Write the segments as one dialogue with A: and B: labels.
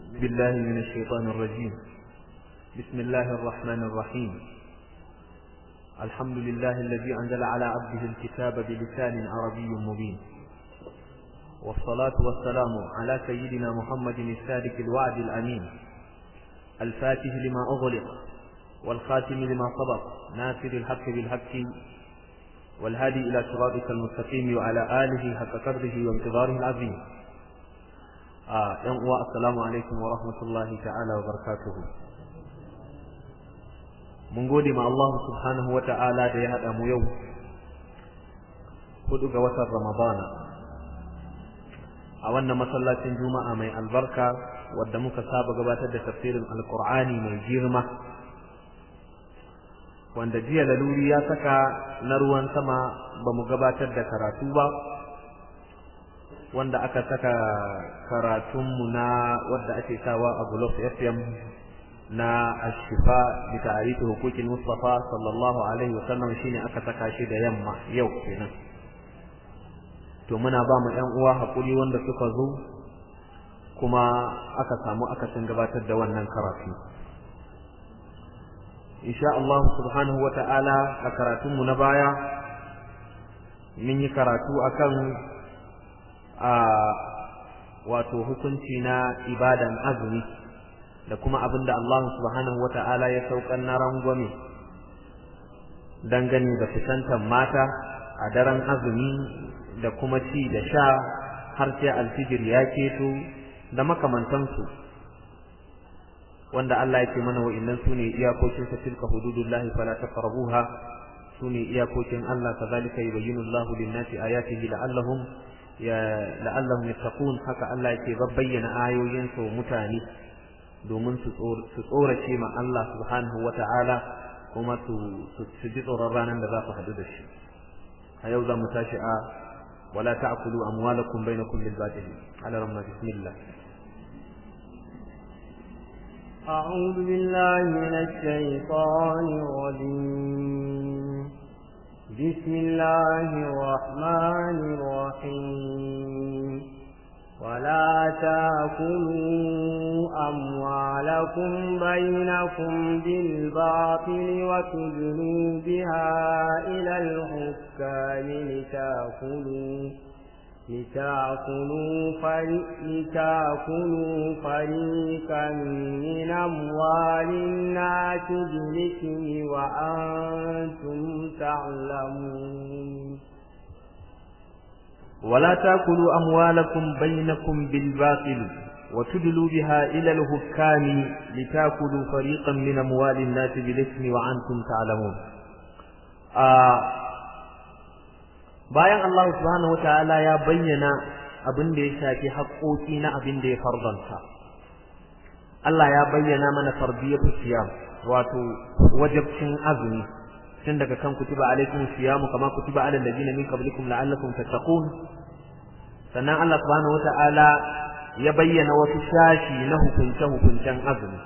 A: بالله من الشيطان الرجيم بسم الله الرحمن الرحيم الحمد لله الذي أنزل على عبده الكتاب بلسان عربي مبين والصلاة والسلام على سيدنا محمد الصادق الوعد الأمين الفاتح لما أغلق والخاتم لما سبق ناصر الحق بالحق والهادي إلى صراطك المستقيم وعلى آله حق قدره وانتظاره العظيم آه السلام عليكم ورحمة الله تعالى وبركاته mun gode ma Allah subhanahu wa ta'ala da ya haɗa mu yau hudu ga watan Ramadana a wannan masallacin juma'a mai albarka wadda muka saba gabatar da tafsirin alkur'ani mai girma wanda jiya laluri ya saka na ruwan sama ba mu gabatar da karatu ba wanda aka saka karatunmu na wadda ake sawa a Gulof FM na ashifa bi ta'rifi huquqil mustafa sallallahu alaihi wa sallam shine aka saka shi da yamma yau kenan to muna ba mu ƴan uwa hakuri wanda suka zo kuma aka samu akasin gabatar da wannan karatu insha Allah subhanahu wa ta'ala a karatunmu na baya mun yi karatu akan a wato hukunci na ibadan azumi da kuma abin da Allah subhanahu wata'ala ya saukan na rangwame dangane da fitantar mata a daren azumi da kuma ci da sha har sai alfijir ya keto da makamantansu wanda Allah ya ce mana wa'annan su ne iyakokin sa tilka hududullahi fala taqrabuha su ne iyakokin Allah kazalika yubayyinu Allahu lin-nasi ayatihi la'allahum ya la'allahum yattaqun haka Allah yake bayyana ayoyin sa mutane domin su tsorace ma Allah subhanahu wa ta'ala kuma su ji tsoron ranar da za su haɗu da shi a yau za mu tashi a wala ta'kulu amwalakum bainakum bil batil ala ramma bismillah
B: أعوذ بالله من الشيطان الرجيم بسم الله الرحمن الرحيم ولا تاكلوا أموالكم بينكم بالباطل وتدلوا بها إلى الحكام لتاكلوا لتاكلوا فريق لتاكلوا فريقا من أموال الناس بالإثم وأنتم تعلمون
A: ولا تاكلوا اموالكم بينكم بالباطل وتدلوا بها الى الحكام لتاكلوا فريقا من اموال الناس بالاثم وانتم تعلمون آه bayan Allah subhanahu wataala ya bayyana abin da ya shafi haƙoƙi na abin da ya fardanta Allah ya bayyana mana fardiyatu siyam wato wajibcin azumi tun daga kan kutiba alaikum siyamu kama kutiba alal ladina min qablikum la'allakum tattaqun sannan Allah subhanahu wata'ala ya bayyana wasu shashi na hukunce hukuncen azumi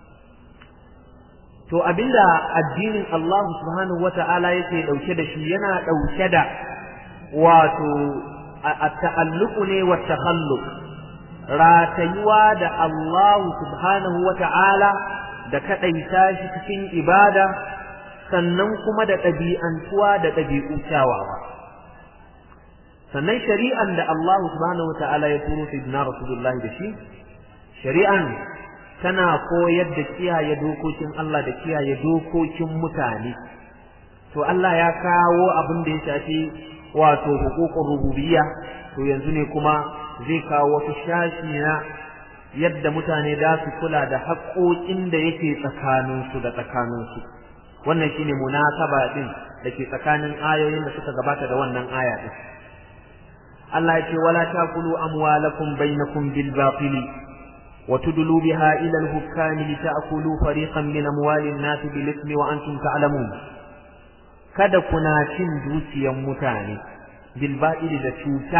A: to abinda addinin Allah subhanahu wata'ala yake dauke da shi yana dauke da wato at-ta'alluq ne wa takhalluq ratayuwa da Allah subhanahu wata'ala da kadaita shi cikin ibada sannan kuma da ɗabi'antuwa da ɗabi'u kyawawa sannan shari'an da Allah subhanahu wata'ala ya turo sayyidina rasulullahi da shi shari'an tana koyar da kiyaye dokokin Allah da kiyaye dokokin mutane to Allah ya kawo abin da ya shafi wato hukukun rububiyya to yanzu ne kuma zai kawo wasu shashi na yadda mutane za su kula da haƙoƙin da yake tsakaninsu da tsakaninsu wannan shine munasaba din dake tsakanin ayoyin da suka gabata da wannan aya din Allah ya ce wala taqulu amwalakum bainakum bil batil wa tudlu biha ila al hukami li ta'kulu fariqan min amwali an-nas bil ithmi wa antum ta'lamun kada kuna cin dukiyan mutane bil batil da cuta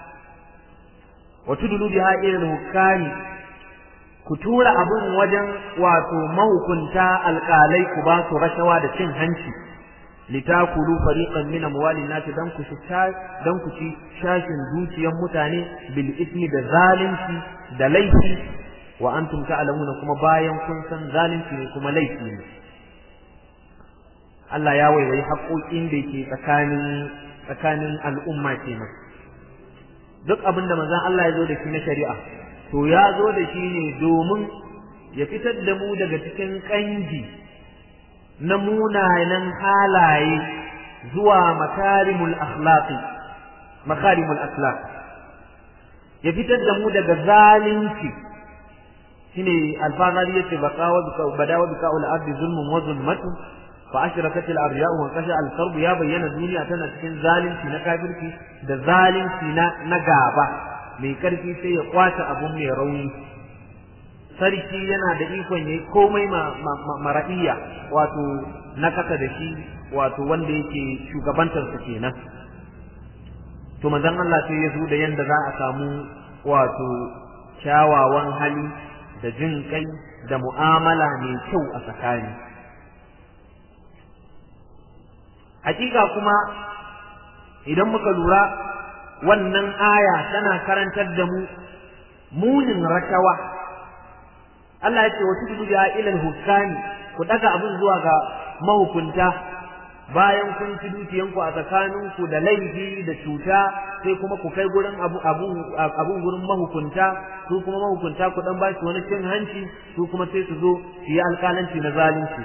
A: wa tudlu biha ila al hukami ku tura abun wajen wato mahukunta alƙalai ku ba su rashawa da cin hanci litakulu fariqan min amwalin nas dan ku ci dan ku ci shashin dukiyan mutane bil ismi da zalunci da laifi wa antum ta'lamuna kuma bayan kun san zalunci ne kuma laifi ne Allah ya waiwayi haƙoƙin da ke tsakanin tsakanin al'umma kenan duk abin da manzon Allah ya zo da shi na shari'a to ya zo da shi ne domin ya fitar da mu daga cikin ƙangi na munanan halaye zuwa makarimul akhlaqi makarimul akhlaq ya fitar da mu daga zalunci shine alfazari yace baqawa badawa bika'ul ardi zulmun wa zulmatun fa ashrakat al arya wa qasha al qarb ya bayyana duniya tana cikin zalunci na kafirci da zalunci na na gaba mai karfi sai ya kwace abun mai rauni sarki yana da ikon yayi komai mara'iya wato na kasa da shi wato wanda yake shugabantar su kenan to manzon Allah sai ya zo da yanda za a samu wato kyawawan hali da jin kai da mu'amala mai kyau a tsakani hakika kuma idan muka lura wannan aya tana karantar da mu munin rashawa Allah ya ce wa tudu ya ilal hukami ku daga abin zuwa ga mahukunta bayan kun ci dukiyanku a tsakaninku da laifi da cuta sai kuma ku kai gurin abu abun gurin mahukunta su kuma mahukunta ku dan bashi wani cin hanci su kuma sai su zo su yi alƙalanci na zalunci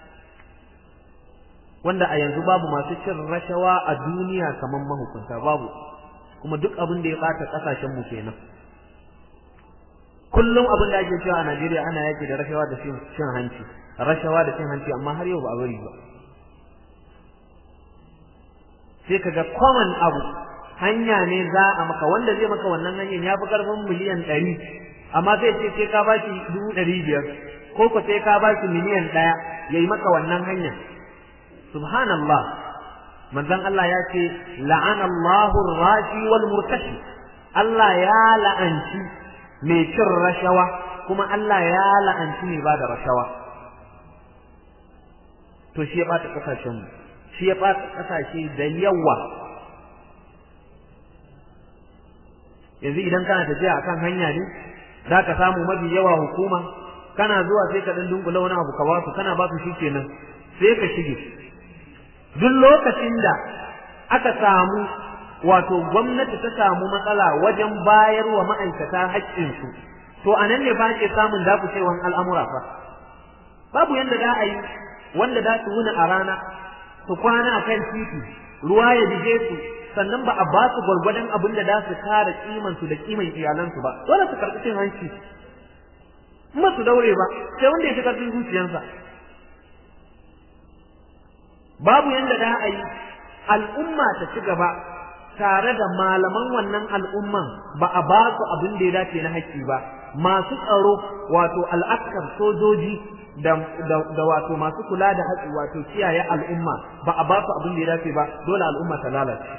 A: wanda a yanzu babu masu cin rashawa a duniya kamar mahukunta babu kuma duk abin da ya ɓata ƙasashen mu kenan kullum abin da ake cewa a Najeriya ana yaki da rashawa da cin hanci rashawa da cin hanci amma har yau ba a bari ba sai kaga common abu hanya ne za a maka wanda zai maka wannan hanyar ya fi karfin miliyan ɗari amma zai ce sai ka bashi dubu ɗari biyar ko ko sai ka bashi miliyan ɗaya ya yi maka wannan hanyar subhanallah manzon Allah ya ce la'ana Allahu rashi wal murtashi Allah ya la'anci mai cin rashawa kuma Allah ya la'anci mai ba da rashawa to shi ya ɓata ƙasashenmu shi ya ɓata ƙasashe da yawa yanzu idan kana tafiya akan hanya ne za ka samu mafi yawa hukuma kana zuwa sai ka ɗan dunkula wani abu ka ba su kana ba su shi kenan sai ka shige duk lokacin da aka samu wato gwamnati ta samu matsala wajen bayar wa ma'aikata haƙƙinsu to a nan ne ba ke samun dakushewan al'amura fa babu yadda za a yi wanda za su wuni a rana su kwana a kan titi ruwa ya bige su sannan ba a ba su gwargwadon abin da za su kare kimansu da kiman iyalansu ba dole su karɓi cin hanci in ba su daure ba sai wanda ya fi ƙarfin zuciyarsa babu yanda da a yi al'umma ta ci gaba tare da malaman wannan al'umman ba a ba su abin da ya dace na haƙƙi ba masu tsaro wato al'askar sojoji da, da, wato masu kula da haƙƙi wato kiyaye al'umma ba a ba su abin da ya dace ba dole al'umma ta lalace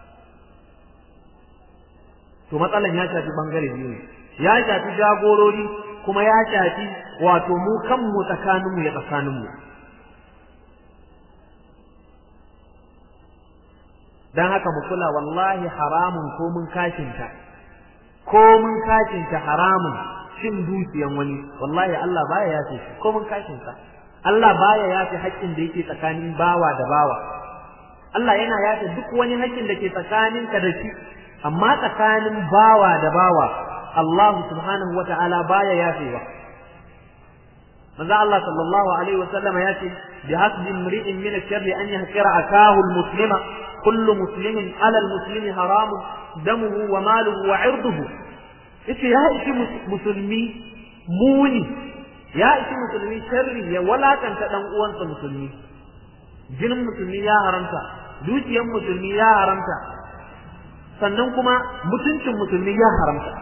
A: to matsalan ya shafi bangare biyu ne ya shafi jagorori kuma ya shafi wato mu kanmu tsakaninmu ya tsakaninmu dan haka mu kula wallahi haramun ko mun kashinta ko mun kashinta haramun cin dukiyan wani wallahi Allah baya yafe shi ko mun kashinta Allah baya yafe haƙƙin da yake tsakanin bawa da bawa Allah yana yafe duk wani haƙƙin da ke tsakaninka da shi amma tsakanin bawa da bawa Allah subhanahu wa ta'ala baya yafewa manzo Allah sallallahu alaihi wa sallam ya ce bi hasbi imri'in min ash-sharri an yahqira akahu al-muslima kullu muslimin ala al-muslimi haramun damuhu wa maluhu wa 'irduhu yace ya ishi musulmi muni ya ishi musulmi sharri ya walakanta dan uwansa musulmi jinin musulmi ya haramta dukiyar musulmi ya haramta sannan kuma mutuncin musulmi ya haramta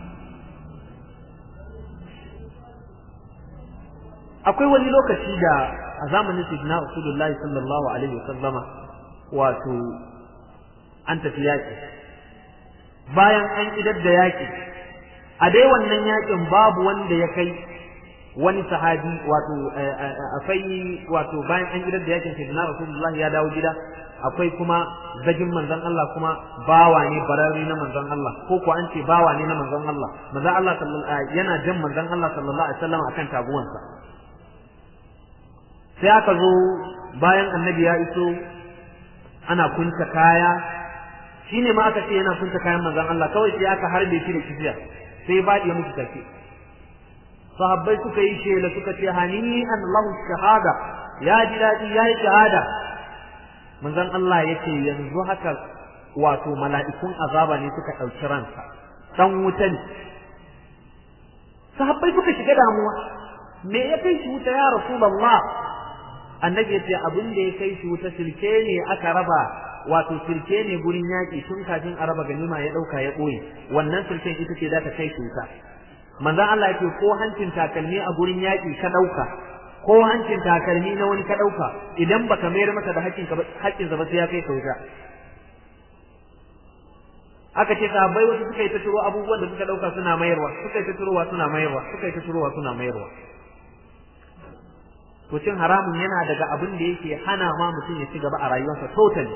A: akwai wani lokaci da a zamanin sayyidina Rasulullahi sallallahu alaihi wasallama wato an tafi yaki bayan an idar da yaki a dai wannan yakin babu wanda ya kai wani sahabi wato akwai wato bayan an gidan da yakin sayyidina rasulullah ya dawo gida akwai kuma zagin manzon Allah kuma bawa ne bararri na manzon Allah ko ko an ce bawa ne na manzon Allah manzon Allah sallallahu yana jan manzon Allah sallallahu alaihi wasallam akan taguwansa sai aka zo bayan annabi ya iso ana kunta kaya shine ma aka ce yana kunta kayan manzon Allah kawai sai aka harbe shi da kifiya sai ba ya mutu take sahabbai suka yi shela suka ce hani an lahu shahada ya ji dadi ya yi shahada manzon Allah yace yanzu haka wato mala'ikun azaba ne suka ɗauki ransa dan wuta ne sahabbai suka shiga damuwa me ya kai shi wuta ya rasulullah annabi yace abin da ya kai shi wuta silke ne aka raba wato silke ne gurin yaki tun kafin a raba ganima ya dauka ya boye wannan silken ita ce za ta kai shi wuta manzon Allah yake ko hancin takalmi a gurin yaki ka dauka ko hancin takalmi na wani ka dauka idan baka mayar masa da hakkin ka hakkin ba sai ya kai ka wuta aka ce sahabbai wasu suka yi ta turo abubuwan da suka dauka suna mayarwa suka yi ta turowa suna mayarwa suka yi ta turowa suna mayarwa to cin haramun yana daga abin da yake hana ma mutum ya ci gaba a rayuwarsa totally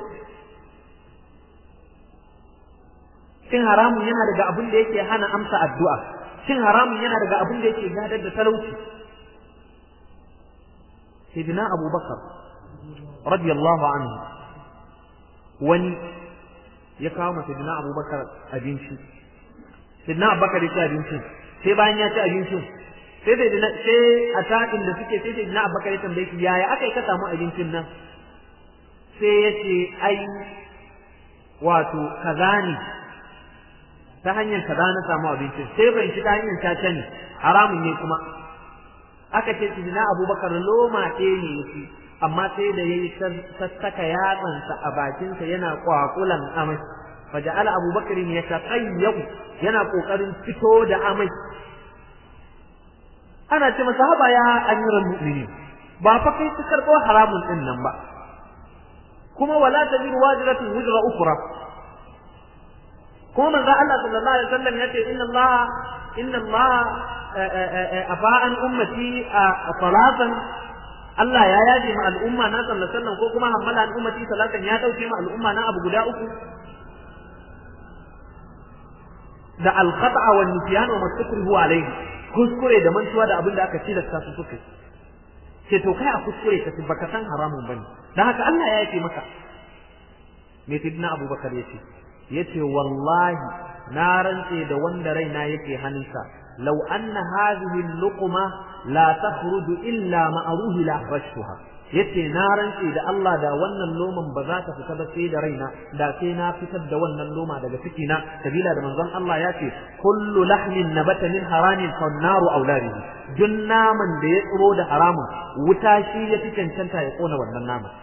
A: cin haramun yana daga abin da yake hana amsa addu'a cin haramun yana daga abin da yake gadar da talauci sayyidina abubakar radiyallahu anhu wani ya kawo masa sayyidina abubakar abinci sayyidina abubakar ya ci abincin sai bayan ya ci abincin sai da sai a taɗin da suke sai da na abubakar ya tambaye shi yaya aka yi ka samu abincin nan sai ya ce ai wato kaza ne ta hanyar kaza na samu abincin sai ban shi ta hanyar caca ne haramun ne kuma aka ce shi na abubakar loma ɗaya ne yake amma sai da ya yi sassaka yatsansa a bakinsa yana kwakulan amai faja'ala abubakar ya taƙayyabu yana ƙoƙarin fito da amai ana ce masa haba ya amiral mu'minin ba fa kai ka karɓo haramun din nan ba kuma wala taziru wajiratun wizra ukhra kuma manzo Allah sallallahu alaihi wasallam yace inna Allah inna Allah afa an ummati salatan Allah ya yaje ma al'umma na sallallahu alaihi wasallam ko kuma hammala an ummati salatan ya dauke ma al'umma na abu guda uku da al-khata'a wan nisyan wa mastukrihu alayhi kuskure da mantuwa da abin da aka tilasta su suka ce to kai a kuskure ka baka san haramun bane dan haka Allah ya yake maka me sidna Abubakar yace yace wallahi na rantse da wanda raina yake hannunsa law anna hadhihi al-luqma la takhruju illa ma'ruhi la akhrajtuha yace na rantse da Allah da wannan loman ba za ta fita ba sai da raina da sai na fitar da wannan loma daga ciki na sabila da manzon Allah ya ce kullu lahmin nabata min haramin fa naru auladihi duk naman da ya tsiro da haramun wuta shi ya fi cancanta ya kona wannan naman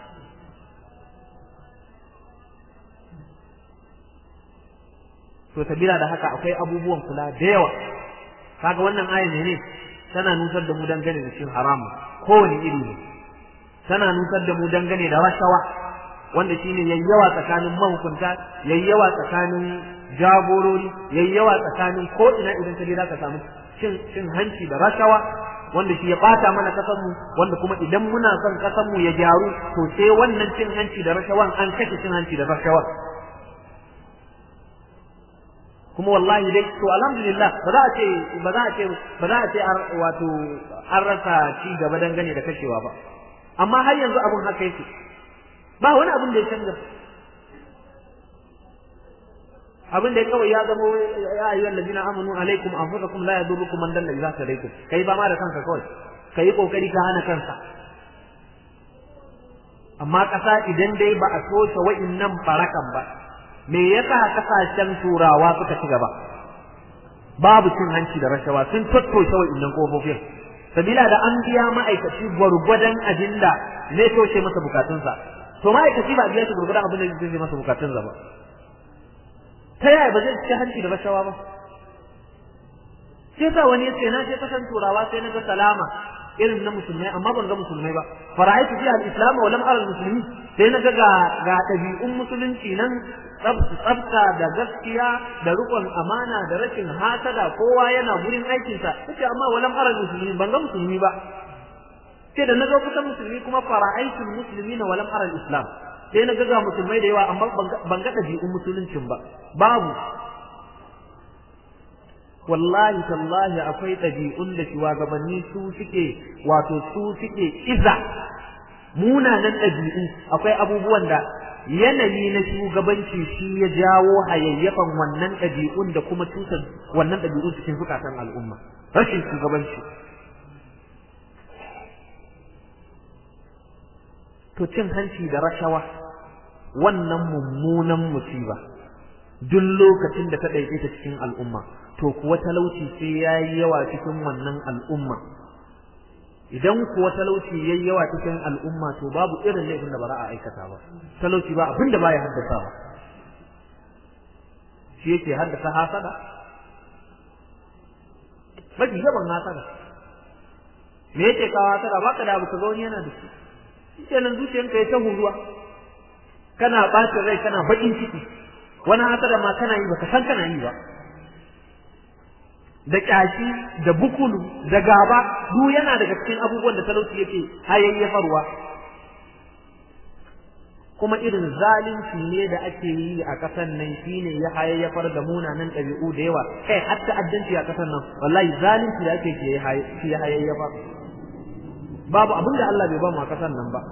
A: to sabila da haka akwai abubuwan kula da yawa kaga wannan ayan ne tana nusar da mu dangane da cin haramun kowane iri ne tana nusar da mu dangane da rashawa wanda shine yayyawa tsakanin mahukunta yayyawa tsakanin jagorori yayyawa tsakanin ko ina idan ka je zaka samu cin cin hanci da rashawa wanda shi ya bata mana kasar mu wanda kuma idan muna son kasar mu ya gyaru to sai wannan cin hanci da rashawan an kashe cin hanci da rashawa kuma wallahi dai to alhamdulillah ba za a ce ba za a ce ba za a ce wato an rasa ci gaba dangane da kashewa ba amma har yanzu abun haka yake ba wani abun da ya canza abin da kawai ya zama ya ayyuhal ladina amanu alaikum anfusakum la yadurrukum man dalla idza tadaytum kai ba ma da kanka kawai kai kokari ka hana kanka amma kasa idan dai ba a toshe wa'innan barakan ba me yasa kasashen turawa suka ci gaba babu cin hanci da rashawa sun tattoshe wa'innan kofofin sabila da an biya ma'aikaci gwargwadon abin da zai toshe masa bukatunsa to ma'aikaci ba biya shi gwargwadon abin da zai toshe masa bukatunsa ba ta yaya ba zai ci hanci da rashawa ba sai sa wani yace na je kasan turawa sai na ga salama irin na musulmai amma ban ga musulmai ba fara'aitu fi al-islam wa lam ara al-muslimin sai na ga ga ɗabi'un musulunci nan tsafta da gaskiya da rukun amana da rashin hasada kowa yana gurin aikinsa kace amma wa lam ara al-muslimin ban ga musulmi ba sai da na ga kusan musulmi kuma fara'aitu al-muslimina wa lam ara al-islam sai na ga ga musulmai da yawa amma ban ga ɗabi'un musuluncin ba babu wallahi tallahi akwai ɗabi'un da shugabanni su suke wato su suke iza munanan ɗabi'u akwai abubuwan da yanayi na shugabanci shi ya jawo hayayyafan wannan ɗabi'un da kuma cutar wannan ɗabi'un cikin zukatan al'umma rashin shugabanci to cin hanci da rashawa wannan mummunan musiba duk lokacin da ta ɗaiɗaita cikin al'umma to kuwa talauci sai ya yi yawa cikin wannan al'umma idan kuwa talauci ya yi yawa cikin al'umma to babu irin laifin da ba za a aikata ba talauci ba abin da ba ya haddasa ba shi yake haddasa hasada mafi yawan hasada me yake kawo hasada ba ka da abu ka ga wani yana da shi shi kenan zuciyanka ya ta huruwa kana ɓacin rai kana baƙin ciki wani hasada ma kana yi baka san kana yi ba da kyashi da bukulu da gaba duk yana daga cikin abubuwan da talauci yake hayayyafarwa kuma irin zalunci ne da ake yi a ƙasan nan shine ya hayayyafar da munanan ɗabi'u da yawa kai har ta'addanci a ƙasan nan wallahi zalunci da ake ke ya hayayyafar babu abin da Allah bai ba mu a ƙasan nan ba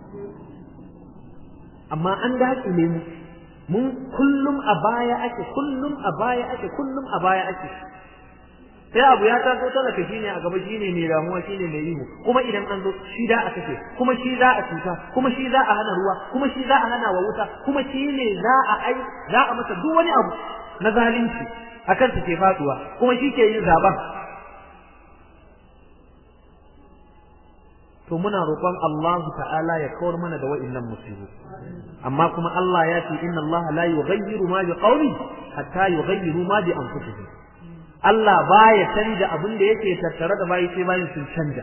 A: amma an daƙile mu mun kullum a baya ake kullum a baya ake kullum a baya ake sai abu ya taso talaka shine a gaba shine mai damuwa shine mai ihu kuma idan an zo shi da a kashe kuma shi za a cuta kuma shi za a hana ruwa kuma shi za a hana wa wuta kuma shi ne za a ai za a masa duk wani abu na zalunci akan su ke faduwa kuma shi ke yin zaben to muna roƙon Allah ta'ala ya kawar mana da wa'annan musibu amma kuma Allah ya ce inna Allah la yughayyiru ma bi qawli hatta yughayyiru ma bi anfusihim Allah baya canja abin da yake tattare da bayi sai bayin sun canja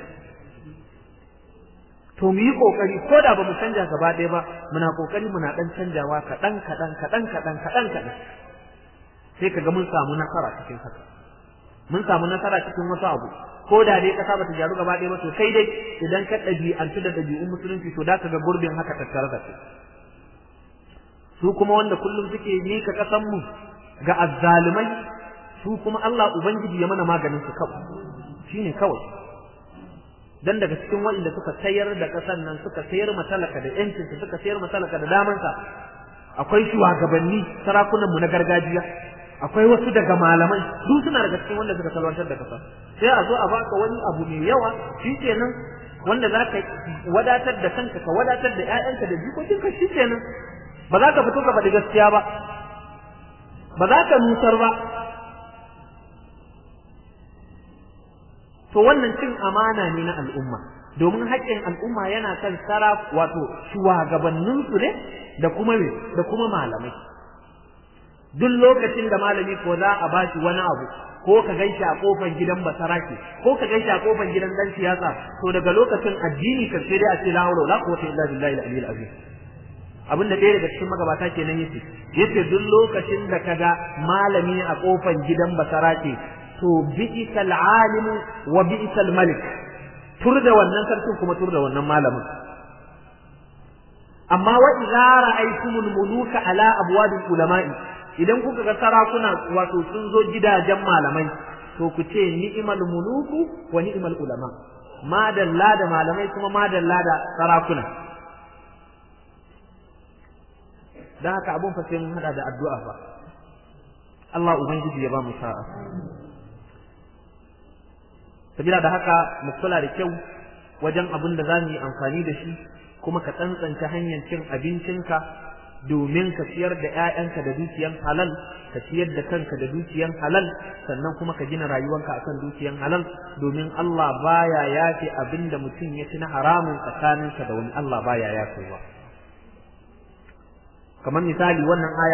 A: to mu yi kokari ko da ba mu canja gaba ɗaya ba muna kokari muna dan canjawa kaɗan kaɗan kaɗan kaɗan kaɗan kaɗan sai kaga mun samu nasara cikin haka mun samu nasara cikin wasu abu ko da dai kasa bata gyaru gaba ɗaya ba to sai dai idan ka ɗabi'antu da ɗabi'un musulunci to da ka ga gurbin haka tattare da kai su kuma wanda kullum suke mika ƙasan mu ga azzalumai su kuma Allah ubangiji ya mana maganin su kawai shine kawai dan daga cikin waɗanda suka sayar da ƙasar nan suka sayar matalaka da yancin su suka sayar matalaka da damansa akwai shugabanni sarakunan mu na gargajiya akwai wasu daga malamai duk suna daga cikin wanda suka salwantar da kasa sai a zo a baka wani abu mai yawa shikenan wanda za ka wadatar da kanka ka wadatar da ƴaƴanka da jikokinka shikenan ba za ka fito ka faɗi gaskiya ba ba za ka nusar ba to wannan cin amana ne na al'umma domin haƙƙin al'umma yana kan sara wato shugabanninsu ne da kuma me da kuma malamai duk lokacin da malami ko za a bashi wani abu ko ka gaishe a kofar gidan basarake ko ka gaishe a kofar gidan dan siyasa to daga lokacin addini ka sai dai a ce la hawla wala quwwata illa billahi al-aliyyil azim abin da ɗaya daga cikin magabata kenan yace yace duk lokacin da kaga malami a kofar gidan basarake to bi'sal alimu wa bi'sal malik tur da wannan sarkin kuma tur da wannan malamin amma wa idza ra'aytumul muluka ala abwabil ulama'i idan kuka ga sarakuna wato sun zo gidajen malamai to ku ce ni'mal muluku wa ni'mal ulama madalla da malamai kuma madalla da sarakuna dan haka abun fa sai mun hada da addu'a fa Allah ubangiji ya ba mu sa'a sabila da haka mu kula da kyau wajen abin da za mu yi amfani da shi kuma ka tsantsanta hanyar cin abincinka domin ka ciyar da ‘ya'yanka da dukiyan halal, ka ciyar da kanka da dukiyan halal, sannan kuma ka gina rayuwanka akan dukiyan halal, domin Allah baya yafe abin da mutum ya ci na haramun tsakaninsa da wani Allah baya yafewa. Kamar misali wannan aya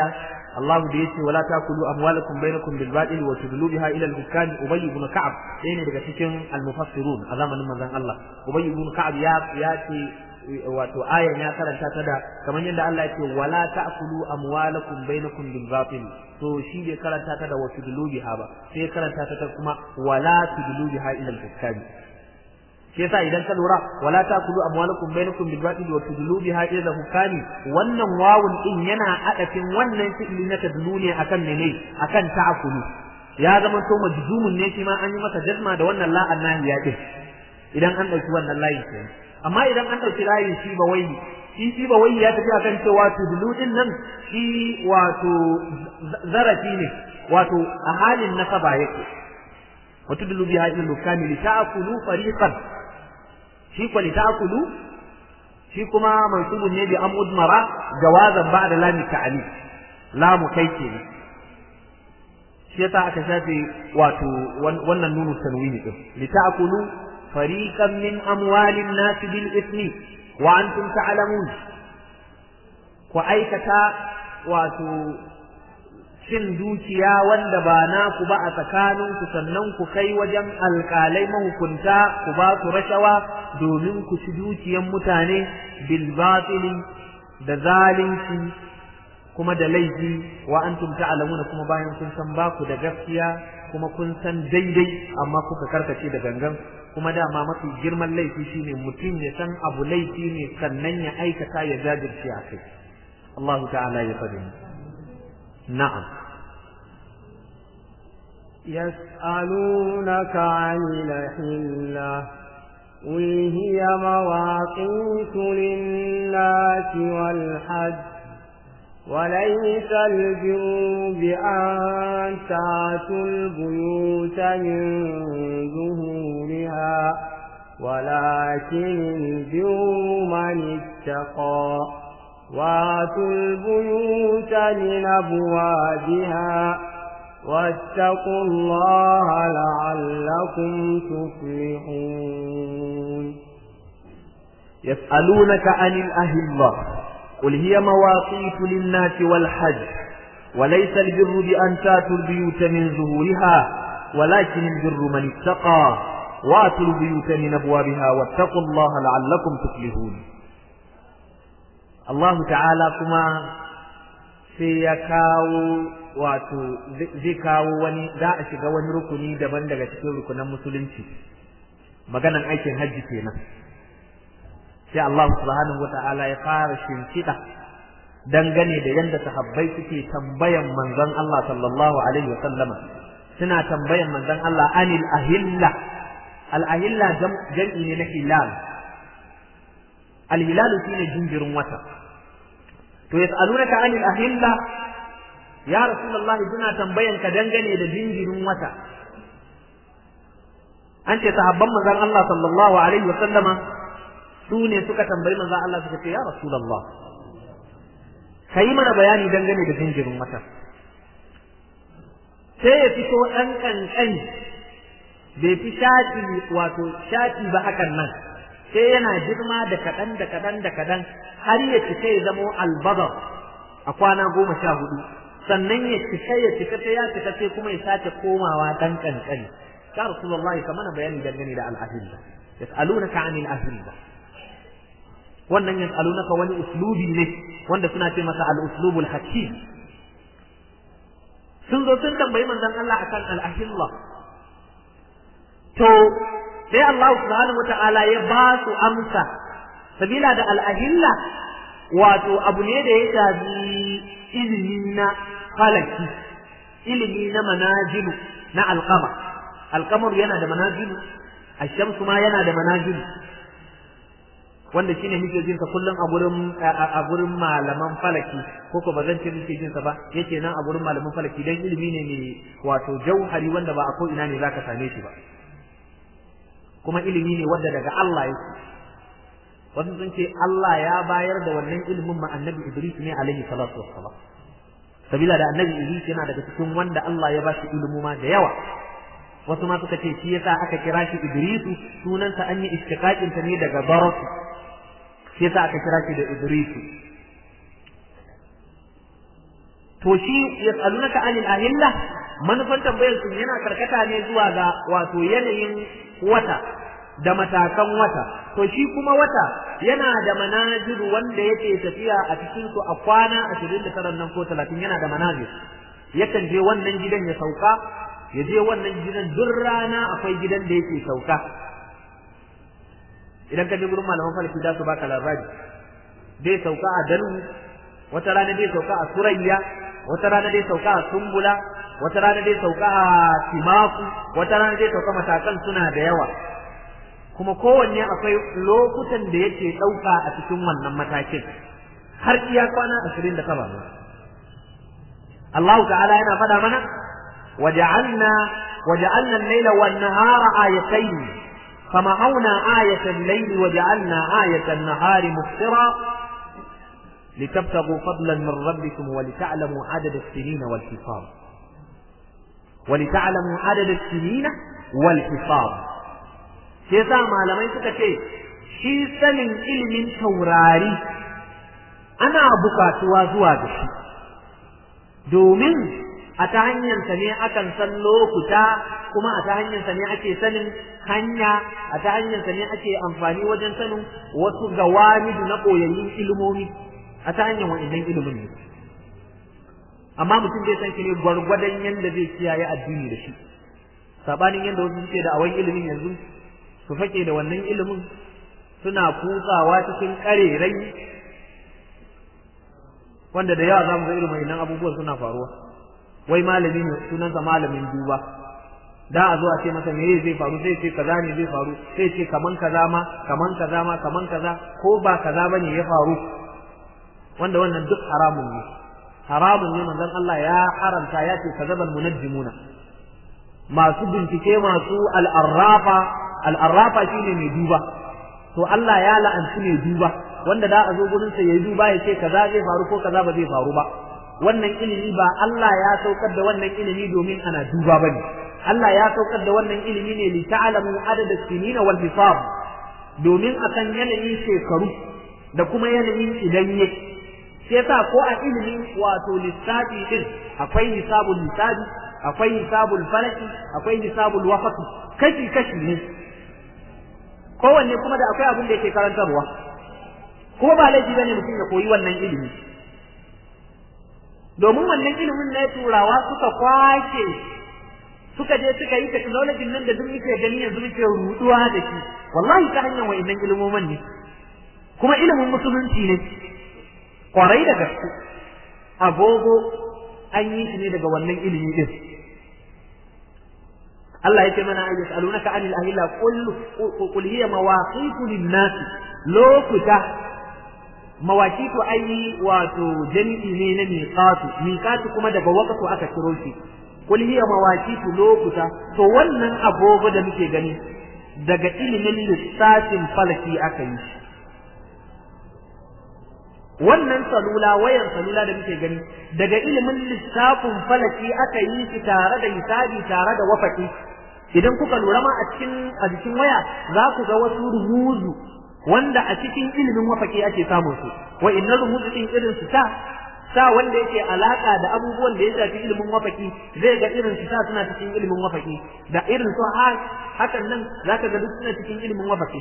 A: Allah da yace wala takulu amwalakum bainakum bil batil wa tudlu biha ila al hukam ubay ibn ka'ab ɗaya ne daga cikin al mufassirun a zamanin manzon Allah ubay ibn ka'ab ya ya ce wato ayan ya karanta ta da kamar yadda Allah ya ce wala ta'kulu amwalakum bainakum bil batil to shi bai karanta ta da wa tudlu biha ba sai karanta ta kuma wala tudlu biha ila al hukam shi yasa idan ka lura wala takulu amwalakum bainakum bil batil wa tudlu biha ila hukami wannan wawun din yana adafin wannan fi'ili na tadlu ne akan mene akan ta'kulu ya zama to majzumun ne shi ma an yi masa jazma da wannan la annahiya din idan an dauki wannan layin kenan amma idan an dauki layin shi ba wai shi shi ba wai ya tafi akan cewa tudlu din nan shi wato zarafi ne wato a halin nasaba yake wa tudlu biha ila hukami li ta'kulu fariqan shi kwa litakulu shi kuma mansubun ne bi am udmara jawazan ba'da lam ta'ali lamu kai ke shi yasa aka shafe wato wannan nunu tanwini din litakulu fariqan min amwalin nas bil ithmi wa antum ta'lamun ku aikata wato cin dukiya wanda ba naku ba a tsakaninku sannan ku kai wajen alƙalai mahukunta ku ba su rashawa domin ku ci dukiyan mutane bil batili da zalunci kuma da laifi wa antum ta'lamuna kuma bayan kun san ba ku da gaskiya kuma kun san daidai amma kuka karkace da gangan kuma dama mafi girman laifi shine mutum ya san abu laifi ne sannan ya aikata ya jajirce a kai Allah ta'ala ya fadi na'am
B: يسألونك عن الأحلة قل هي مواقيت للناس والحج وليس البر بأن تأتوا البيوت من ظهورها ولكن البر من اتقى واتوا البيوت من أبوابها واتقوا الله لعلكم تفلحون
A: يسألونك عن الأهلة قل هي مواقيت للناس والحج وليس البر بأن تاتوا البيوت من ظهورها ولكن البر من اتقى واتوا البيوت من أبوابها واتقوا الله لعلكم تفلحون الله تعالى كما سيكاو wato zai kawo wani za a shiga wani rukuni daban daga cikin rukunan musulunci maganan aikin hajji kenan sai Allah subhanahu wata'ala ya fara shimfiɗa dangane da yadda sahabbai suke tambayan manzon Allah sallallahu alaihi wa sallama suna tambayan manzon Allah anil ahilla al ahilla jam'i ne na hilal al hilal shine jinjirin wata to yas'alunaka anil ahilla ya rasulullahi suna tambayan ka dangane da jinjirin wata an ce sahabban manzon Allah sallallahu alaihi wa sallama su ne suka tambayi manzon Allah suka ce ya rasulullah kai mana bayani dangane da jinjirin wata sai ya fito ɗan ƙanƙani bai fi shati wato shati ba hakan nan sai yana girma da kaɗan da kaɗan da kaɗan har ya cika ya zamo albazar a kwana goma sha hudu sannan ya cika ya cika sai ya cika sai kuma ya sace komawa dan kankani ya rasulullah ka mana bayani dangane da al-ahilla yas'alunaka 'anil ahilla wannan yas'alunaka wani uslubi ne wanda suna ce masa al-uslubul hakim sun zo sun tambayi manzon Allah akan al-ahilla to sai Allah subhanahu wata'ala ya ba su amsa sabila da al-ahilla wato abu ne da ya shafi ilimi na falaki ilimi na manajilu na alkama alkamar yana da manajilu ashamsu ma yana da manajilu wanda shine muke jin sa kullum a gurin a gurin malaman falaki ko ko bazan ce muke jin sa ba yake nan a gurin malaman falaki dan ilimi ne mai wato jauhari wanda ba a ko ina ne zaka same shi ba kuma ilimi ne wanda daga Allah yake wasu sun ce Allah ya bayar da wannan ilimin ma annabi Idris ne alaihi salatu wassalam sabila da annabi Idris yana daga cikin wanda Allah ya bashi ilimi ma da yawa wasu ma suka ce shi yasa aka kira shi Idrisu sunansa an yi istiqaqin ta ne daga Barak shi yasa aka kira shi da Idrisu to shi yas'alunaka anil ahilla manufan tambayar su yana karkata ne zuwa ga wato yanayin wata da matakan wata to shi kuma wata yana da manaziru wanda yake tafiya a cikin su a kwana 29 nan ko 30 yana da manazir yakan je wannan gidan ya sauka ya je wannan gidan duk rana akwai gidan da yake sauka idan ka je gurin malaman falaki za su baka labari zai sauka a dalu wata rana zai sauka a surayya wata rana zai sauka a sumbula wata rana zai sauka a timaku wata rana zai sauka matakan suna da yawa kuma kowanne akwai lokutan da yake ɗauka a cikin wannan matakin har iya kwana ashirin da kaba Allah ta'ala yana faɗa mana waja'alna waja'alna al-laila wan-nahara ayatayn famahawna ayata al-layli waja'alna ayata an-nahari mubsira litabtaghu fadlan min rabbikum wa lita'lamu adada as-sinina wal-hisab wa lita'lamu adada as-sinina wal-hisab shi yasa malamai suka ce shi sanin ilimin taurari ana bukatuwa zuwa da shi domin a ta hanyarsa ne akan san lokuta kuma a ta hanyarsa ne ake sanin hanya a ta hanyarsa ne ake amfani wajen sanin wasu gawamidu na koyayyun ilimomi a ta hanyar wa'annan ilimin ne amma mutum zai san shi ne gwargwadon yadda zai kiyaye addini da shi sabanin yadda wasu suke da awan ilimin yanzu su fake da wannan ilimin suna kutsawa cikin ƙarerai wanda da yawa za mu ga irin wannan abubuwan suna faruwa wai malami ne sunansa malamin duba da a zo a ce masa me zai faru sai ce kaza ne zai faru sai ce kaman kaza ma kaman kaza ma kaman kaza ko ba kaza bane ya faru wanda wannan duk haramun ne haramun ne manzon Allah ya haramta ya ce kazabal munajjimuna masu bincike masu al'arrafa al'arrafa shine mai duba to Allah ya la'anci mai duba wanda da a zo gurin sa yayi duba ya ce kaza zai faru ko kaza ba zai faru ba wannan ilimi ba Allah ya saukar da wannan ilimi domin ana duba bane Allah ya saukar da wannan ilimi ne li ta'lamu adada sinin wal hisab domin akan yanayin shekaru da kuma yanayin idanye sai yasa ko a ilimin wato lissafi din akwai hisabul lissafi akwai hisabul falaki akwai hisabul wafati kashi kashi ne kowanne kuma da akwai abin da yake karantarwa ko ba laifi bane mutum ya koyi wannan ilimi domin wannan ilimin na turawa suka kwace suka je suka yi technology nan da duk muke gani yanzu muke ruduwa da shi wallahi ta hanyar wa'annan ilimoman ne kuma ilimin musulunci ne kwarai da gaske agogo an yi shi ne daga wannan ilimi din Allah yake mana ayyus alunaka anil ahilla qul qul hiya mawaqitu lin-nas lokuta mawaqitu ayi wato jami'i ne na miqatu miqatu kuma daga waqtu aka ciro shi qul hiya mawaqitu lokuta to wannan agogo da muke gani daga ilimin lissafin falaki aka yi shi wannan salula wayan salula da muke gani daga ilimin lissafin falaki aka yi shi tare da hisabi tare da wafaki idan kuka lura ma a cikin a jikin waya za ku ga wasu rumuzu wanda a cikin ilimin wafaki ake samun su wa inna rumuzu din irin su ta sa wanda yake alaka da abubuwan da ya shafi ilimin wafaki zai ga irin su ta suna cikin ilimin wafaki da irin su hakan nan zaka ga duk suna cikin ilimin wafaki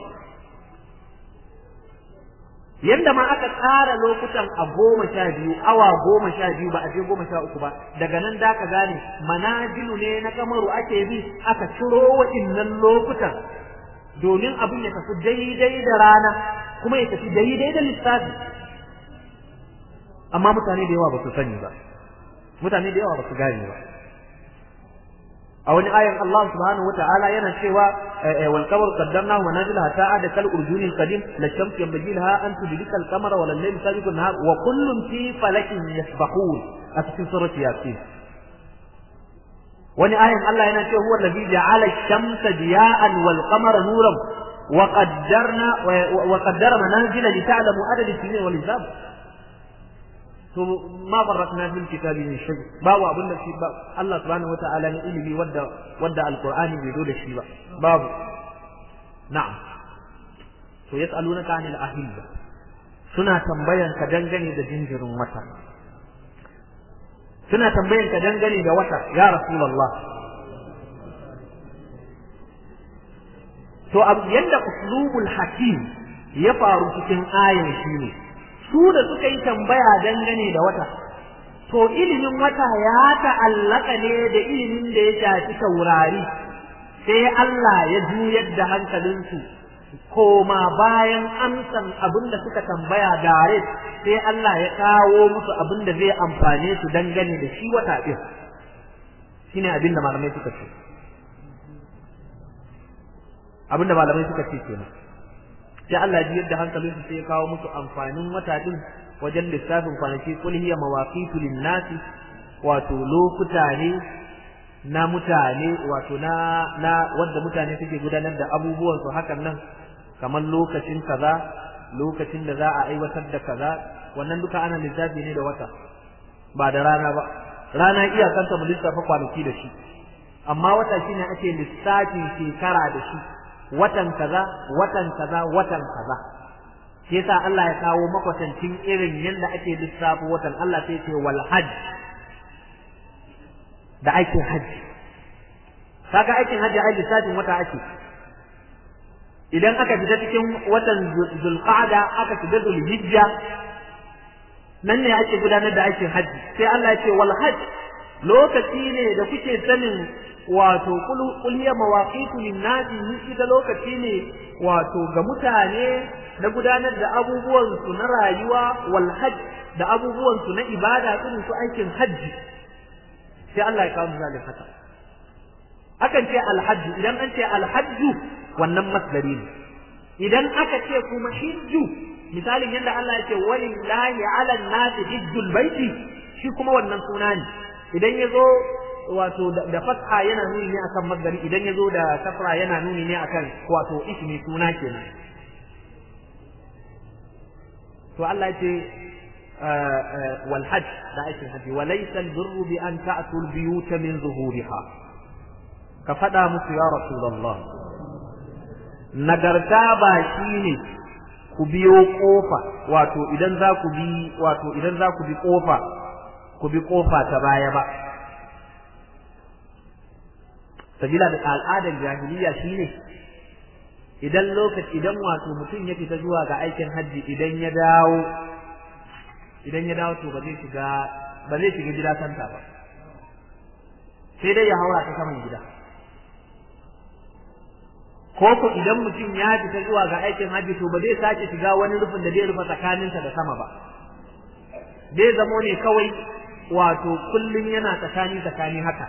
A: yanda ma aka tsara lokutan a goma sha biyu awa goma sha biyu ba a je goma sha uku ba daga nan da ka gane manajilu ne na kamaru ake bi aka ciro waɗannan lokutan domin abin ya tafi daidai da rana kuma ya tafi daidai da lissafi amma mutane da yawa ba su sani ba mutane da yawa ba su gane ba a wani ayan Allah subhanahu wa ta'ala yana cewa wal qamar qaddarnahu manazila hatta ada kal urjuni al qadim la shams yanbaghi laha an tudrika al qamara wa al layl sabiqu an nahar wa kullun fi falakin yasbahun a cikin surati yasin wani ayan Allah yana cewa huwa alladhi ja'ala ash-shamsa diya'an wal qamara nuran wa qaddarna wa qaddara manazila li ta'lamu adad as-sinin wal hisab to ma farratna fil kitabi min shay babu abin da shi Allah subhanahu wataala ne ilimi wadda wadda alqur'ani bai zo da shi ba babu na'am to yas'alunaka anil ahilla suna tambayan ka dangane da jinjirin wata suna tambayan ka dangane da wata ya rasulullah to yanda uslubul hakim ya faru cikin ayan shine su da suka yi tambaya dangane da wata to ilimin wata ya ta'allaka ne da ilimin da ya shafi taurari sai Allah ya juyar da hankalinsu koma bayan amsan abin da suka tambaya dare sai Allah ya kawo musu abin da zai amfane su dangane da shi wata ɗin shine abin da malamai suka ce abin da malamai suka ce kenan sai Allah ji yadda hankalinsu sai ya kawo musu amfanin wata ɗin wajen lissafin kwanaki kul hiya mawaqitu lin-nasi wato lokuta ne na mutane wato na na wanda mutane suke gudanar da abubuwan su hakan nan kamar lokacin kaza lokacin da za a aiwatar da kaza wannan duka ana lissafi ne da wata ba da rana ba rana iyakanta mu lissafa kwanaki da shi amma wata shine ake lissafin shekara da shi watan kaza watan kaza watan kaza shi yasa Allah ya kawo makwatancin irin yadda ake lissafo watan Allah sai ce wal hajj da aikin hajji kaga aikin hajji ai lissafin wata ake idan aka fita cikin watan zulqa'da aka fita zulhijja nan ne ake gudanar da aikin hajji sai Allah ya ce wal hajj lokaci ne da kuke sanin wato kul hiya mawaqitu lin-nasi ita lokaci ne wato ga mutane na gudanar da abubuwan su na rayuwa wal hajj da abubuwan su na ibada irin su aikin hajji sai Allah ya kawo misalin haka akan ce alhajj idan an ce alhajju wannan masdari ne idan aka ce kuma hijju misalin yadda Allah ya ce walillahi ala nasi hijjul baiti shi kuma wannan suna ne idan ya zo wato da fatha yana nuni ne akan masdari idan ya zo da kasra yana nuni ne akan wato ismi suna kenan to Allah ya ce والحج لا أيش الحج وليس البر بأن تأتوا البيوت من ظهورها كفدا مس يا رسول الله nagarta ba shi ne ku biyo kofa wato idan za ku bi wato idan za ku bi kofa ku bi kofa ta baya ba sabila da al'adar jahiliya shine idan lokaci idan wato mutum ya fita zuwa ga aikin hajji idan ya dawo idan ya dawo to ba zai shiga ba zai shiga gida santa ba sai dai ya haura ta saman gida ko ko idan mutum ya fita zuwa ga aikin hajji to ba zai sake shiga wani rufin da zai rufe tsakaninsa da sama ba zai zamo ne kawai wato kullum yana tsakani tsakani haka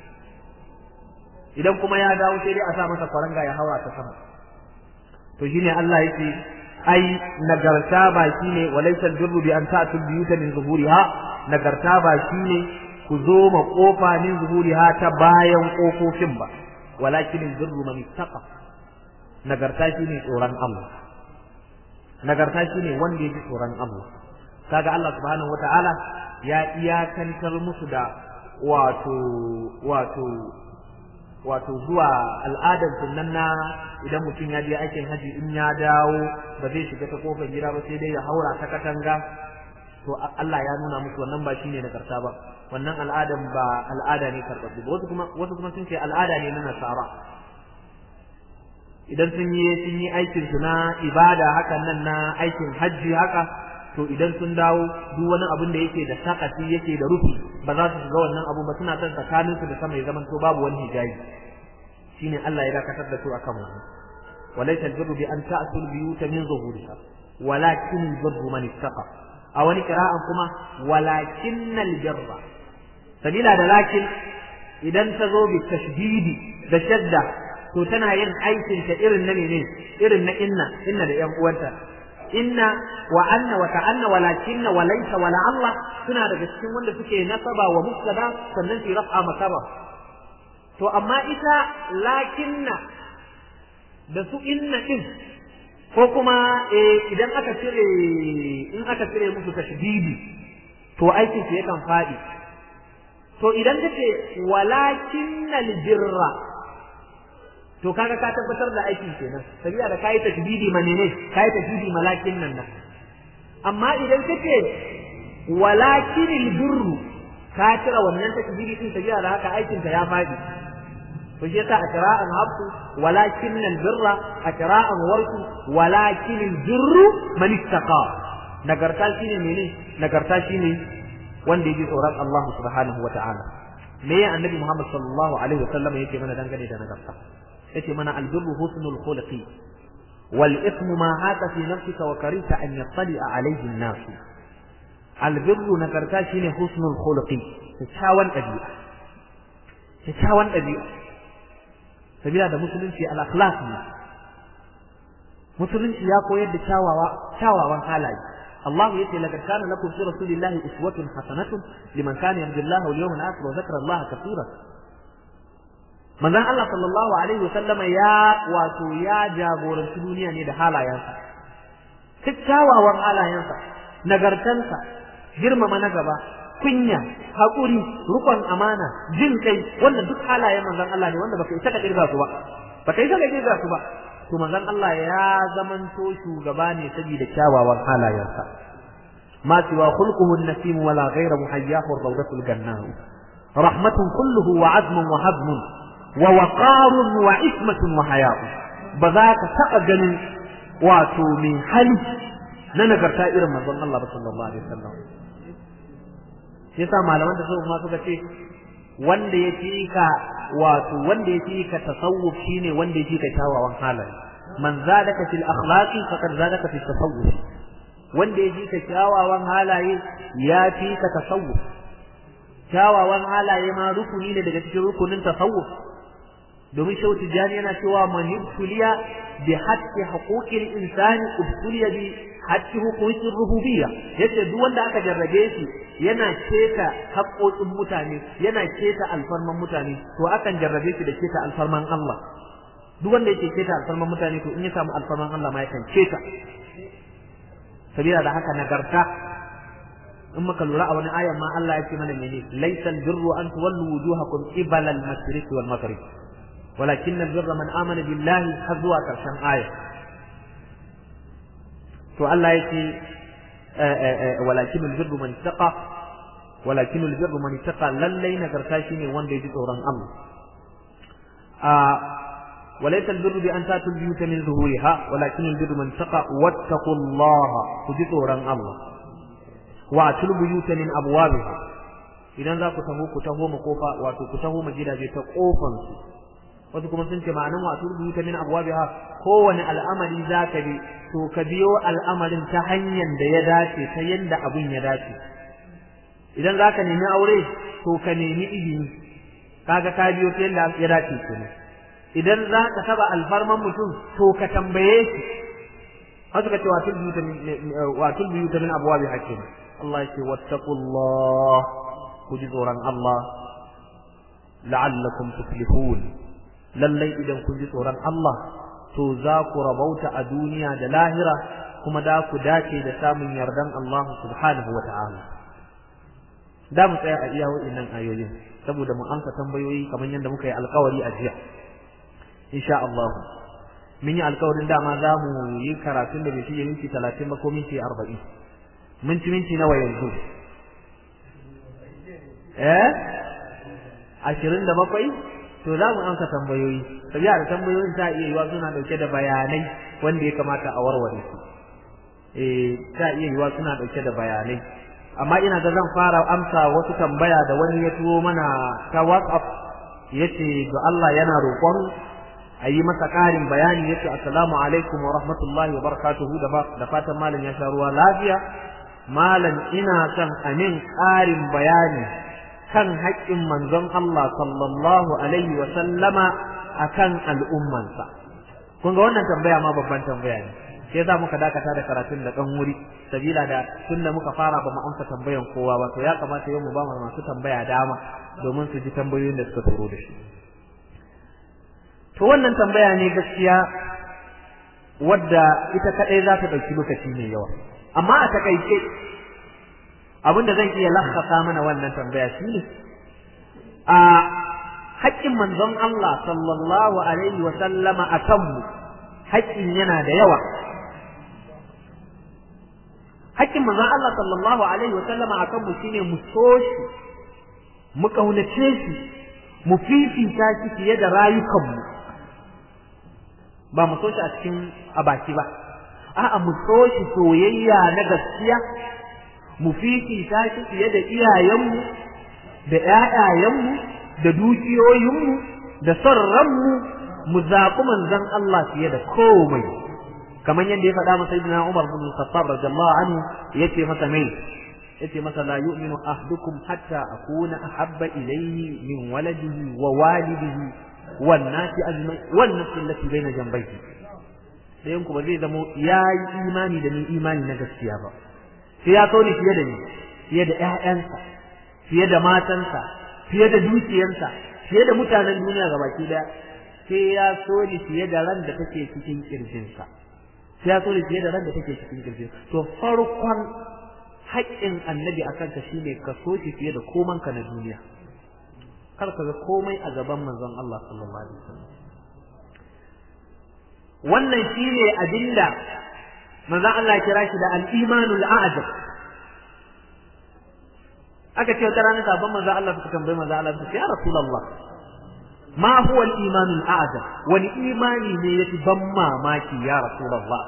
A: idan kuma ya dawo sai dai a sa masa faranga ya haura ta sama to shine Allah yake ai nagarta ba shine walaysa albirru bi an ta'tu biyuta min zuhuriha nagarta ba shine ku zo ma kofa min zuhuriha ta bayan kofofin ba walakin albirru man ittaqa nagarta shine tsoron Allah nagarta shine wanda yake tsoron Allah kaga Allah subhanahu wataala ya iyakantar musu da wato wato wato zuwa al'adar sunan na idan mutum ya je aikin haji in ya dawo ba zai shiga ta kofar gida ba sai dai ya haura ta katanga to Allah ya nuna musu wannan ba shine nagarta ba wannan al'adan ba al'ada ne karɓaɓɓe ba wasu kuma wasu kuma sun ce al'ada ne na nasara idan sun yi sun yi aikin su na ibada hakan nan na aikin hajji haka to idan sun dawo duk wani abin da yake da sakati yake da rufi ba za su shiga wannan abu ba suna son tsakanin su da sama ya zaman to babu wani hijabi shine Allah ya dakatar da su akan wannan walaysa albirru bi an ta'tu albiyuta min zuhuriha walakin albirru man ittaqa a wani qira'an kuma walakin albirra sabila da lakin idan ta zo bi tashdidi da shadda to tana yin aikin ta irin na ne irin na inna inna da yan uwanta inna wa anna wa ta'anna walakinna wa laysa wa Allah suna daga cikin wanda suke nasaba wa mubtada sannan su raf'a makaba to amma ita lakinna da su inna din ko kuma idan aka cire in aka cire musu tashdidi to aikin su yakan fadi to idan kace walakinnal birra to kaga ka tabbatar da aikin kenan sabiya da kai tashdidi manene kai tashdidi malakin nan nan amma idan kace walakinil birru ka cire wannan takbiri din tabiya da haka aikin ta ya fadi to shi yasa a qira'an hafsu walakin albirra a qira'an warku walakin albirru man ittaqa nagarta shine mene nagarta shine wanda yake tsoron Allah subhanahu wata'ala me ya annabi Muhammad sallallahu alaihi wasallam yake mana dangane da nagarta yace mana albirru husnul khuluqi wal ithmu ma haka fi nafsika wa karita an yattali alayhi an-nas albirru nagarta shine husnul khuluqi kyakkyawan ɗabi'a kyakkyawan ɗabi'a sabila da musulunci al-akhlaq ne musulunci ya koyar da kyawawa kyawawan halaye Allah yace laqad kana lakum fi rasulillahi uswatun hasanatun liman kana yarju Allah wal yawmal akhir wa dhakara Allah kaseeran manzon Allah sallallahu alaihi wasallama ya wato ya jagoranci duniya ne da halayensa kyawawan halayensa nagartansa girmama na gaba kunya haƙuri rukon amana jin kai wannan duk halayen manzon Allah ne wanda baka isa ka kirga su ba baka isa ka kirga su ba to manzon Allah ya zamanto shugaba ne saboda kyawawan halayensa ma siwa khulquhu an-nasim wala ghayra muhayyahu ar-rawdatu al-gannah rahmatun kulluhu wa azmun wa hazmun wa waqarun wa ismatun wa haya'u ba za ka taɓa ganin wato mai hali na nagarta irin manzon Allah sallallahu alaihi wasallam shi yasa malaman da suka suka ce wanda ya fi ka wato wanda ya fi ka tasawuf shine wanda ya fi ka kyawawan halaye man zadaka fil akhlaqi faqad zadaka fil tasawuf wanda ya fi ka kyawawan halaye ya fi ka tasawuf kyawawan halaye ma rukuni ne daga cikin rukunin tasawuf domin shau tijani yana cewa man yubtuliya bi haqqi huquqil insani ubtuliya bi haqqi huquqir rububiyya yace duk wanda aka jarrabe shi yana keta haƙoƙin mutane yana keta alfarman mutane to akan jarrabe shi da keta alfarman Allah duk wanda yake keta alfarman mutane to in ya samu alfarman Allah ma yakan keta sabila da haka nagarta in muka lura a wani ayan ma Allah ya ce mana mene laysal birru an tuwallu wujuhakum qibala al-mashriq wal maghrib walakin al-birra man amana billahi har zuwa karshen aya to Allah yake walakin al-birru man taqa walakin al-birru man taqa lallai nagarta shine wanda ya ji tsoron Allah a وليس البر بأن تأتوا البيوت من ظهورها ولكن البر من تقى واتقوا الله كجسورا الله وأتوا البيوت من أبوابها idan za ku taho ku taho mu kofa wato ku taho mu gidaje ta kofan su wasu kuma sun ce ma'anan wato rubuta min abwabiha kowane al'amari za ka bi to ka biyo al'amarin ta hanyar da ya dace ta yanda abun ya dace idan za ka nemi aure to ka nemi izini kaga ka biyo ta yanda ya dace kenan idan za ka taba alfarman mutum to ka tambaye shi haka ka ce watul biyuta min watul biyuta min abwabi hakim Allah yake wattaqullah ku ji tsoron Allah la'allakum tuflihun lallai idan kun ji tsoron Allah to za ku rabauta a duniya da lahira kuma da ku dace da samun yardan Allah subhanahu wa ta'ala da mu tsaya a iya wa'innan ayoyin saboda mu amsa tambayoyi kamar yadda muka yi alkawari a jiya insha Allah mun yi alkawarin dama za mu yi karatun da bai fiye minti talatin ba ko minti arba'in minti minti nawa yanzu eh ashirin da bakwai to za mu amsa tambayoyi sabiya da tambayoyin ta iya yiwa suna dauke da bayanai wanda ya kamata a warware su eh ta iya yiwa suna dauke da bayanai amma ina ga zan fara amsa wasu tambaya da wani ya turo mana ta WhatsApp yace ga Allah yana roƙon a yi masa ƙarin bayani yace assalamu alaikum wa rahmatullahi wa barakatuhu da fatan malam ya sha ruwa lafiya malam ina son amin ƙarin bayani kan haƙƙin manzon Allah sallallahu alaihi wa sallama akan al'ummansa kun ga wannan tambaya ma babban tambaya ne sai za muka dakata da karatun da ɗan wuri sabila da tun da muka fara ba mu amsa tambayan kowa ba to ya kamata yau mu ba masu tambaya dama domin su ji tambayoyin da suka turo da shi to wannan tambaya ne gaskiya wadda ita kadai za ta ɗauki lokaci mai yawa amma a takaice abin da zan iya lakkasa mana wannan tambaya shi ne a haƙƙin manzon Allah sallallahu alaihi wa sallama a kanmu haƙƙin yana da yawa haƙƙin manzon Allah sallallahu alaihi wa sallama a kanmu shine mu so shi mu kaunace shi mu fifita shi fiye da rayukanmu ba mu so shi a cikin a baki ba a'a mu so shi soyayya na gaskiya mu fifita shi fiye da iyayenmu da ƴaƴayenmu da dukiyoyinmu da son ranmu mu zaɓi manzon Allah fiye da komai kamar yadda ya faɗa masa ibn Umar bin Khattab radiyallahu anhu yace masa mai yace masa la yu'minu ahdukum hatta akuna ahabba ilayhi min waladihi wa walidihi wan nasi ajma'in wan nafsi allati baina jambayhi dayan ku ba zai zamo yayi imani da ni imani na gaskiya ba sai ya so ni fiye da ni fiye da ƴaƴansa fiye da matansa fiye da dukiyarsa fiye da mutanen duniya gabaki daya sai ya so ni fiye da ran da take cikin kirjinsa sai ya so ni fiye da ran da take cikin kirjinsa to farkon haƙƙin annabi a kanka shine ka so shi fiye da komanka na duniya kar ka ga komai a gaban manzon Allah sallallahu alaihi wasallam wannan shine abinda manzon Allah ya kira shi da al-imanul a'jab aka ce wata rana sabon manzon Allah suka tambayi manzon Allah suka ce ya rasulullah ma huwa al-imanul a'jab wani imani ne yafi ban mamaki ya rasulullah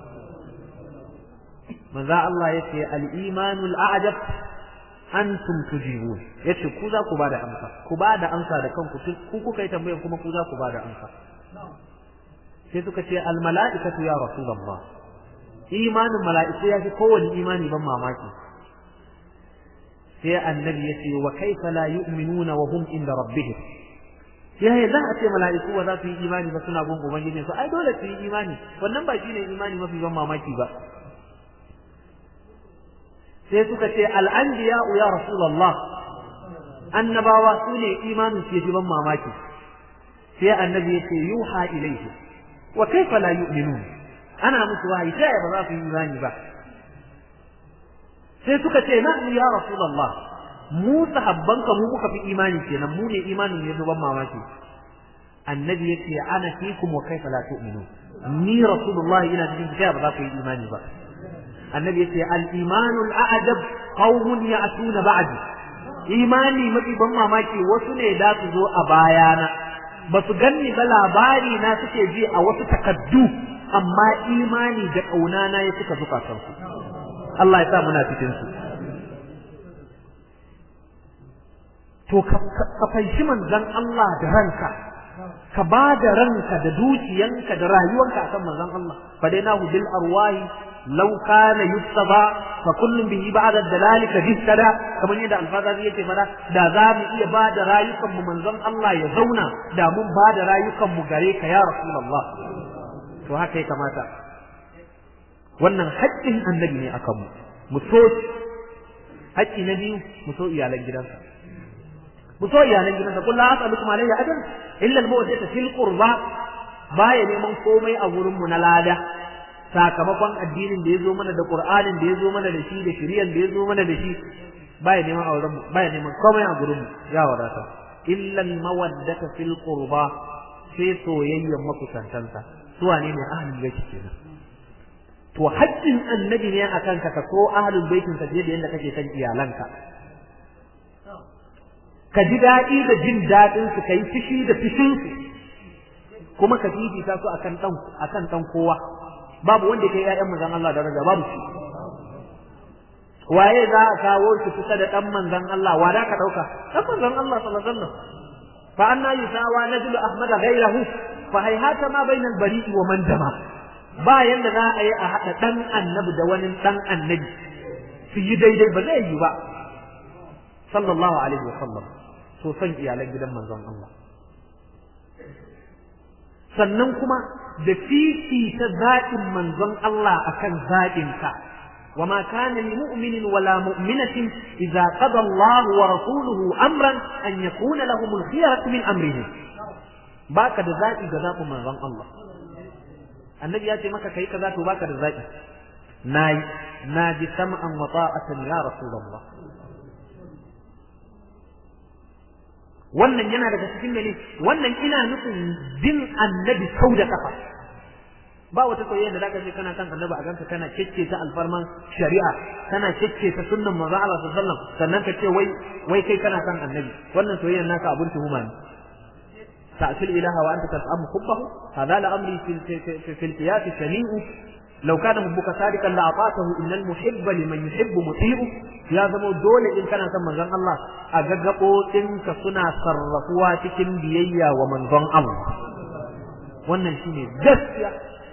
A: manzo Allah yace al-imanul a'jab antum tujibun yace ku za ku bada amsa ku bada amsa da kanku ku kuka yi tambayar kuma ku za ku bada amsa sai suka ce al-mala'ikatu ya rasulullah imanin mala'iku ya fi kowane imani ban mamaki sai annabi yace wa kaifa la yu'minuna wa hum inda rabbihim yaya za a ce mala'iku ba za su yi imani ba suna gun ubangiji su ai dole su yi imani wannan ba shine imani mafi ban mamaki ba sai suka ce al'anbiya ya rasulullah annabawa su ne imanin su yafi ban mamaki sai annabi ya ce yuha ilaihi wa kaifa la yu'minun ana musu wahayi sai ba za su yi imani ba sai suka ce na'am ya rasulullah mu sahabbanka mu muka fi imani kenan mu ne imanin ya ban mamaki annabi ya ce ana fikum wa kaifa la tu'minun ni rasulullah ina cikin kai ba za ku yi imani ba annabi yace al-imanu al-a'jab qaumun ya'tuna ba'di imani mafi ban mamaki wasu ne da su zo a bayana ba su ganni ba labari na suke ji a wasu takaddu amma imani da kauna na ya suka zuka kansu Allah ya sa muna cikin su to ka fahimci manzon Allah da ranka ka ba da ranka da dukiyanka da rayuwanka akan manzon Allah fadainahu bil arwahi لو كان يتبع فكل به بعد الدلال كجسدا كما يدى الفاظ yake fada da za mu iya ba da rayukan mu manzon Allah ya zauna da mun ba da rayukan mu gare ka ya rasulullah to haka ya kamata wannan haƙƙin annabi ne akan mu mu so haƙƙi na biyu mu so iyalan gidansa mu so iyalan gidansa kullu as'alukum alayhi ajran illa al-mawaddata fil qurba baya neman komai a wurin mu na lada sakamakon addinin da ya zo mana da Qur'anin da ya zo mana da shi da shari'an da ya zo mana da shi baya neman auren mu baya neman komai a gurin mu ya wadata illa al-mawaddata fil qurba sai soyayyen makusantansa su wane ne ahlul bait kenan to haƙƙin annabi ne akan ka so ahlul baitin ka fiye da yadda kake san iyalanka ka ji daɗi da jin daɗin su kai fishi da fishin su kuma ka fifita su akan dan akan dan kowa babu wanda ke ƴaƴan manzon Allah daraja babu shi waye za a kawo shi kusa da dan manzon Allah wa da ka dauka dan manzon Allah sallallahu alaihi wasallam fa anna yusawa najlu ahmad ghayrahu fa hayhata ma bayna al-bari'i wa man dama ba yanda za a yi a hada dan annabi da wani dan annabi su yi daidai ba zai yi ba sallallahu alaihi wasallam so san iyalan gidan manzon Allah sannan kuma da fifita zaɓin manzon Allah akan zaɓinka wa ma kana li mu'minin wala mu'minatin idza qada Allah wa rasuluhu amran an yakuna lahum al-khiyaratu min amrihim baka da zaɓi ga zaɓin manzon Allah annabi ya ce maka kai kaza to baka da zaɓi nayi naji sam'an wa ta'atan ya rasulullah wannan yana daga cikin mene wannan ina nufin bin annabi sau da kafa ba wata soyayya da zaka ce kana kan annabi a ganka kana kicce ta alfarman shari'a kana kicce ta sunnan manzo Allah sallallahu alaihi wasallam sannan ka ce wai wai kai kana kan annabi wannan soyayyar naka abun tuhuma ne ta'til ilaha wa anta tas'amu hubbahu hadha la amri fi fi al-qiyas shani'u law kana hubbuka sadiqan la ata'tahu innal muhibba liman yuhibbu muti'u ya zama dole in kana son manzon Allah a gaggabo ɗinka suna sarrafuwa cikin biyayya wa manzon Allah wannan shine gaskiya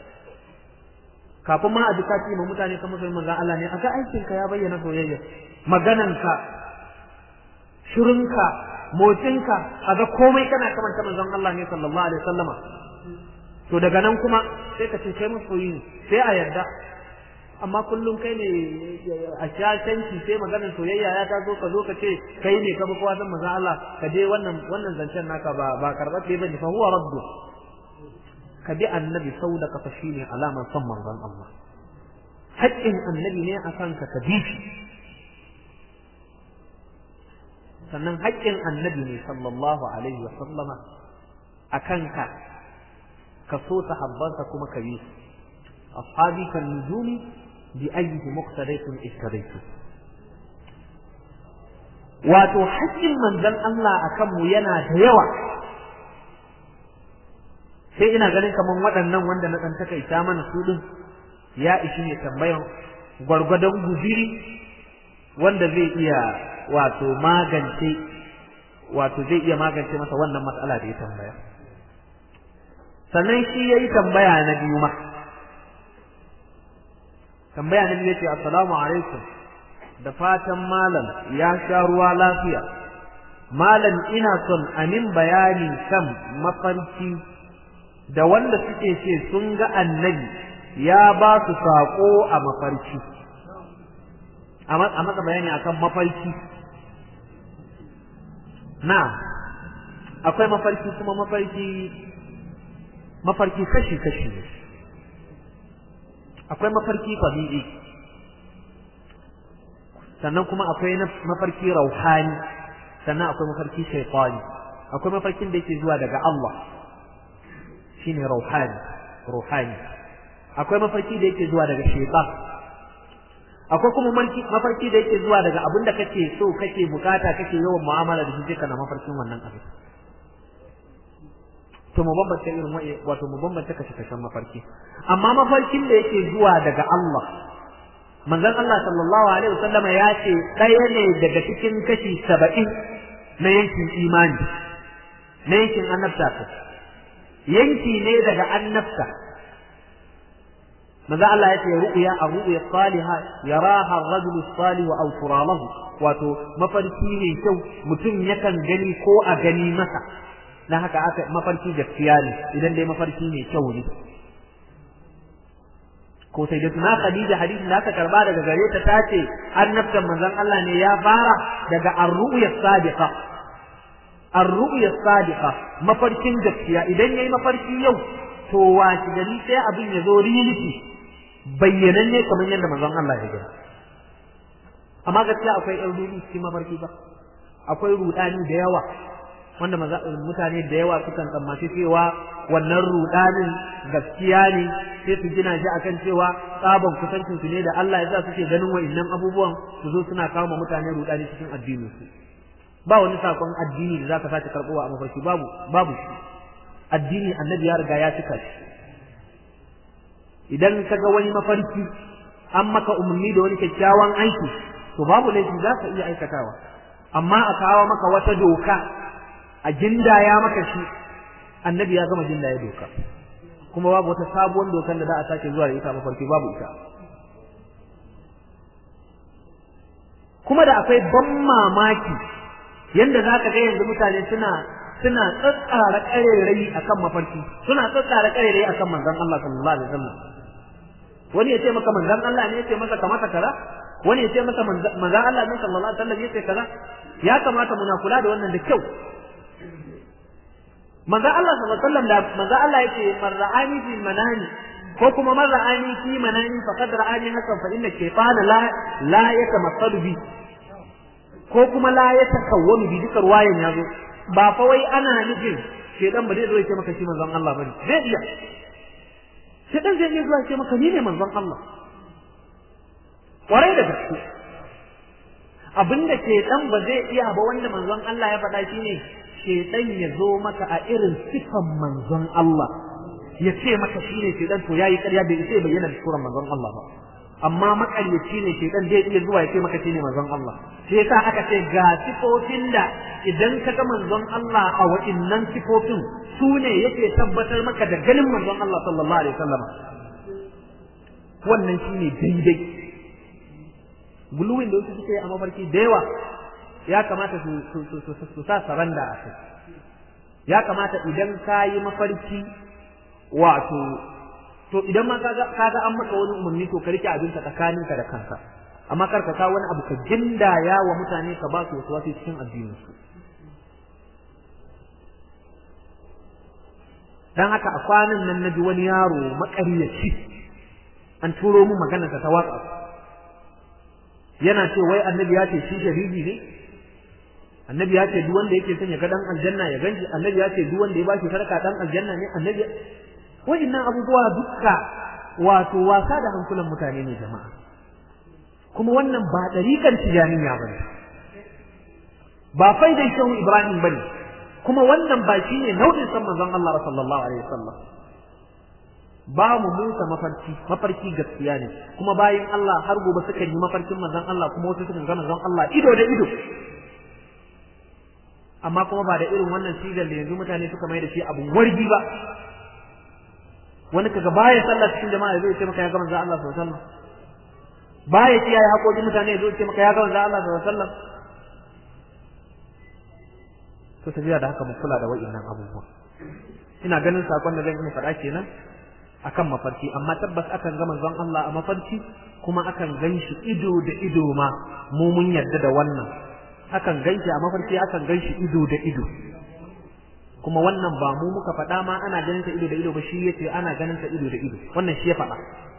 A: kafin ma a ji kaci ma mutane kan musulmin manzon Allah ne aga aikin ka ya bayyana soyayya magananka shirinka motsinka aga komai kana kamanta manzon Allah ne sallallahu alaihi wasallama to daga nan kuma sai ka ce kai masoyi ne sai a yarda amma kullum kai ne a shashanci sai maganar soyayya ya taso ka zo ka ce kai ne ka bi kowa san manzon Allah ka je wannan wannan zancen naka ba ba karbace bane fa huwa raddu ka bi annabi sau da kafa shi ne alamar son manzon Allah haƙƙin annabi ne a kanka ka bi shi sannan haƙƙin annabi ne sallallahu alaihi wa sallama a kanka ka so sahabbansa kuma ka bi su ashabi kan nujumi bi ayyihi muqtadaytum ittadaytu wato haƙƙin manzon Allah akan mu yana da yawa sai ina ganin kaman waɗannan wanda na ɗan takaita mana su ɗin ya ishi ne tambayan gwargwadon guziri wanda zai iya wato magance wato zai iya magance masa wannan matsala da ya tambaya sannan shi ya yi tambaya na biyu ma tambaya na biyu ya ce assalamu alaikum da fatan malam ya sha ruwa lafiya malam ina son amin bayani kan mafarki da wanda suke ce sun ga annabi ya ba su saƙo a mafarki a maka bayani akan mafarki na akwai mafarki kuma mafarki mafarki kashi-kashi ne akwai mafarki tabi'i sannan kuma akwai mafarki rauhani sannan akwai mafarki shaitani akwai mafarkin da yake zuwa daga Allah shine rauhani ruhani akwai mafarki da yake zuwa daga shaitan akwai kuma mafarki da yake zuwa daga abin da kake so kake bukata kake yawan mu'amala da shi kana mafarkin wannan abin to mu bambanta irin wa'i wato mu bambanta kashe kashen mafarki amma mafarkin da yake zuwa daga Allah manzon Allah sallallahu alaihi wasallam ya ce ɗaya ne daga cikin kashi saba'in na yankin imani na yankin annabta yanki ne daga annabta manzo Allah ya ce ru'ya ar-ru'ya salihah yaraha ar-rajul salih aw turalahu wato mafarki ne kyau mutum yakan gani ko a gani masa dan haka aka mafarki gaskiya ne idan dai mafarki ne kyau ne ko sai da tuna Khadija hadisin da aka karba daga gare ta tace annabtan manzon Allah ne ya fara daga ar-ru'ya sadiqa ar-ru'ya sadiqa mafarkin gaskiya idan yayi mafarki yau to wace gari sai abin ya zo riliti bayyananne kamar yadda manzon Allah ya gani amma gaskiya akwai ɗan rudi cikin mafarki ba akwai rudani da yawa wanda mutane da yawa sukan tsammaci cewa wannan rudanin gaskiya ne sai su gina shi akan cewa tsaban kusancin su ne da Allah ya sa suke ganin wa'annan abubuwan su zo suna kawo mutane rudani cikin addinin su ba wani sakon addini da zaka sace karbowa a mafarki babu babu shi addini annabi ya riga ya cika shi idan ka ga wani mafarki an maka umarni da wani kyakkyawan aiki to babu laifi za ka iya aikatawa amma a kawo maka wata doka a gindaya maka shi annabi ya gama gindaya doka kuma babu wata sabuwar dokar da za a sake zuwa da ita mafarki babu ita kuma da akwai ban mamaki yanda za ka ga yanzu mutane suna suna tsatsara ƙarerai akan mafarki suna tsatsara ƙarerai akan manzon Allah sallallahu alaihi wasallam wani ya ce maka manzon Allah ne ya ce maka kamata kaza wani ya ce maka manzon Allah ne sallallahu alaihi wasallam ya ce kaza ya kamata muna kula da wannan da kyau manzon Allah sallallahu alaihi wasallam da manzon Allah yake man ra'ani fi manani ko kuma man ra'ani fi manani faqad ra'ani hasan fa inna shaytana la la yatamassalu bi ko kuma la yatakawwanu bi dukar wayan yazo ba fa wai ana nufin shedan ba zai zo ya ce maka shi manzon Allah bane zai iya shedan zai iya zuwa ce maka ni ne manzon Allah kwarai da gaske abinda shedan ba zai iya ba wanda manzon Allah ya faɗa shine shedan ya zo maka a irin sifan manzon Allah ya ce maka shine shedan to yayi ƙarya bai sai bayyana da suran manzon Allah ba amma makaryaci ne shedan zai iya zuwa ya ce maka shine manzon Allah shi yasa aka ce ga sifofin da idan ka ga manzon Allah a wa'innan sifofin su ne yake tabbatar maka da ganin manzon Allah sallallahu alaihi wasallam wannan shine daidai buluwin da wasu suke a mafarki da yawa ya kamata su su sa saranda a kai ya kamata idan ka yi mafarki wato to idan ma kaga kaga an maka wani umarni to ka rike abin ka tsakaninka da kanka amma kar ka kawo wani abu ka gindaya wa mutane ka ba su wasu wasu cikin addinin su dan haka a kwanan nan naji wani yaro makaryaci an turo mu magana ta waka yana ce wai annabi ya ce shi shahidi ne annabi ya ce duk wanda yake son ya ga dan aljanna ya ganshi annabi ya ce duk wanda ya bashi sarka dan aljanna ne annabi wa'innan abubuwa dukka wato wasa da hankulan mutane ne jama'a kuma wannan ba dariƙar tijaniya bane ba faidan shehu ibrahim bane kuma wannan ba shine nau'in san manzon Allah sallallahu alaihi wasallam ba mu musa mafarki mafarki gaskiya ne kuma bayan Allah har gobe suka yi mafarkin manzon Allah kuma wasu suka ga manzon Allah ido da ido amma kuma ba da irin wannan sigar da yanzu mutane suka mai da shi abun wargi ba wani kaga baya sallah cikin jama'a zai ce maka ya ga manzon Allah sallallahu alaihi wasallam baya kiyaye haƙoƙin mutane zai ce maka ya ga manzon Allah sallallahu alaihi wasallam to tafiya da haka mu kula da wa'innan abubuwa ina ganin sakon da zan yi faɗa kenan akan mafarki amma tabbas akan ga manzon Allah a mafarki kuma akan ganshi ido da ido ma mu mun yarda da wannan akan ganshi a mafarki akan ganshi ido da ido kuma wannan ba mu muka faɗa ma ana ganin ta ido da ido ba shi yace ana ganin ta ido da ido wannan shi ya faɗa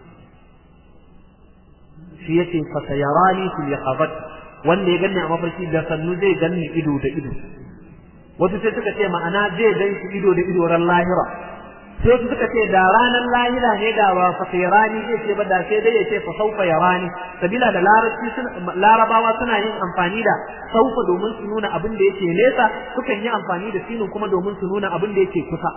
A: shi yace fa sayarani fil yaqabat wanda ya ganni a mafarki da sannu zai ganni ido da ido wasu sai suka ce ma'ana zai gan shi ido da ido ran lahira sai wasu suka ce da ranar lahira ne da ba fa rani zai ce ba da sai dai ya ce fa saufa yarani sabila da larabci larabawa suna yin amfani da saufa domin su nuna abin da yake nesa sukan yi amfani da sinin kuma domin su nuna abin da yake kusa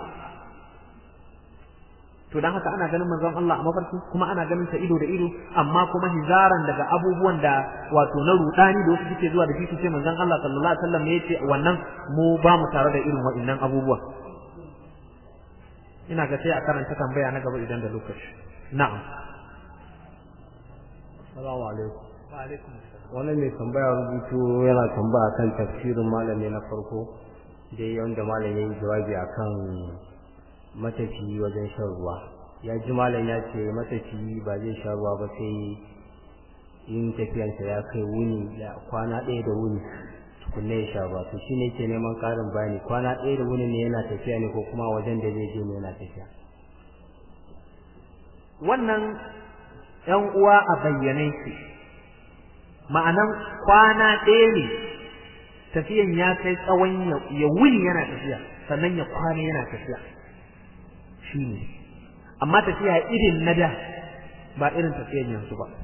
A: to dan haka ana ganin manzon Allah a mafarki kuma ana ganin sa ido da ido amma kuma hizaran daga abubuwan da wato na rudani da wasu suke zuwa da shi ce manzon Allah sallallahu alaihi wasallam ne yace wannan mu ba mu tare da irin waɗannan abubuwa ina ga sai a karanta tambaya na gaba idan da lokaci na'am
B: assalamu alaikum
A: wa alaikum
B: wannan mai tambaya rubutu yana tambaya kan tafsirin malami na farko dai wanda malam ya yi jawabi akan matafiyi wajen shan ruwa ya ji malam ya ce matafiyi ba zai sha ruwa ba sai yin tafiyansa ya kai wuni da kwana ɗaya da wuni tukunna ya sha ruwa to shine ke neman ƙarin bayani kwana ɗaya da wuni ne yana tafiya ne ko kuma wajen da zai je ne yana tafiya
A: wannan ‘yan uwa a bayyane su ma'anan kwana ɗaya ne tafiyan ya kai tsawon ya wuni yana tafiya sannan ya kwana yana tafiya shi ne amma tafiya irin na da ba irin tafiyan yanzu ba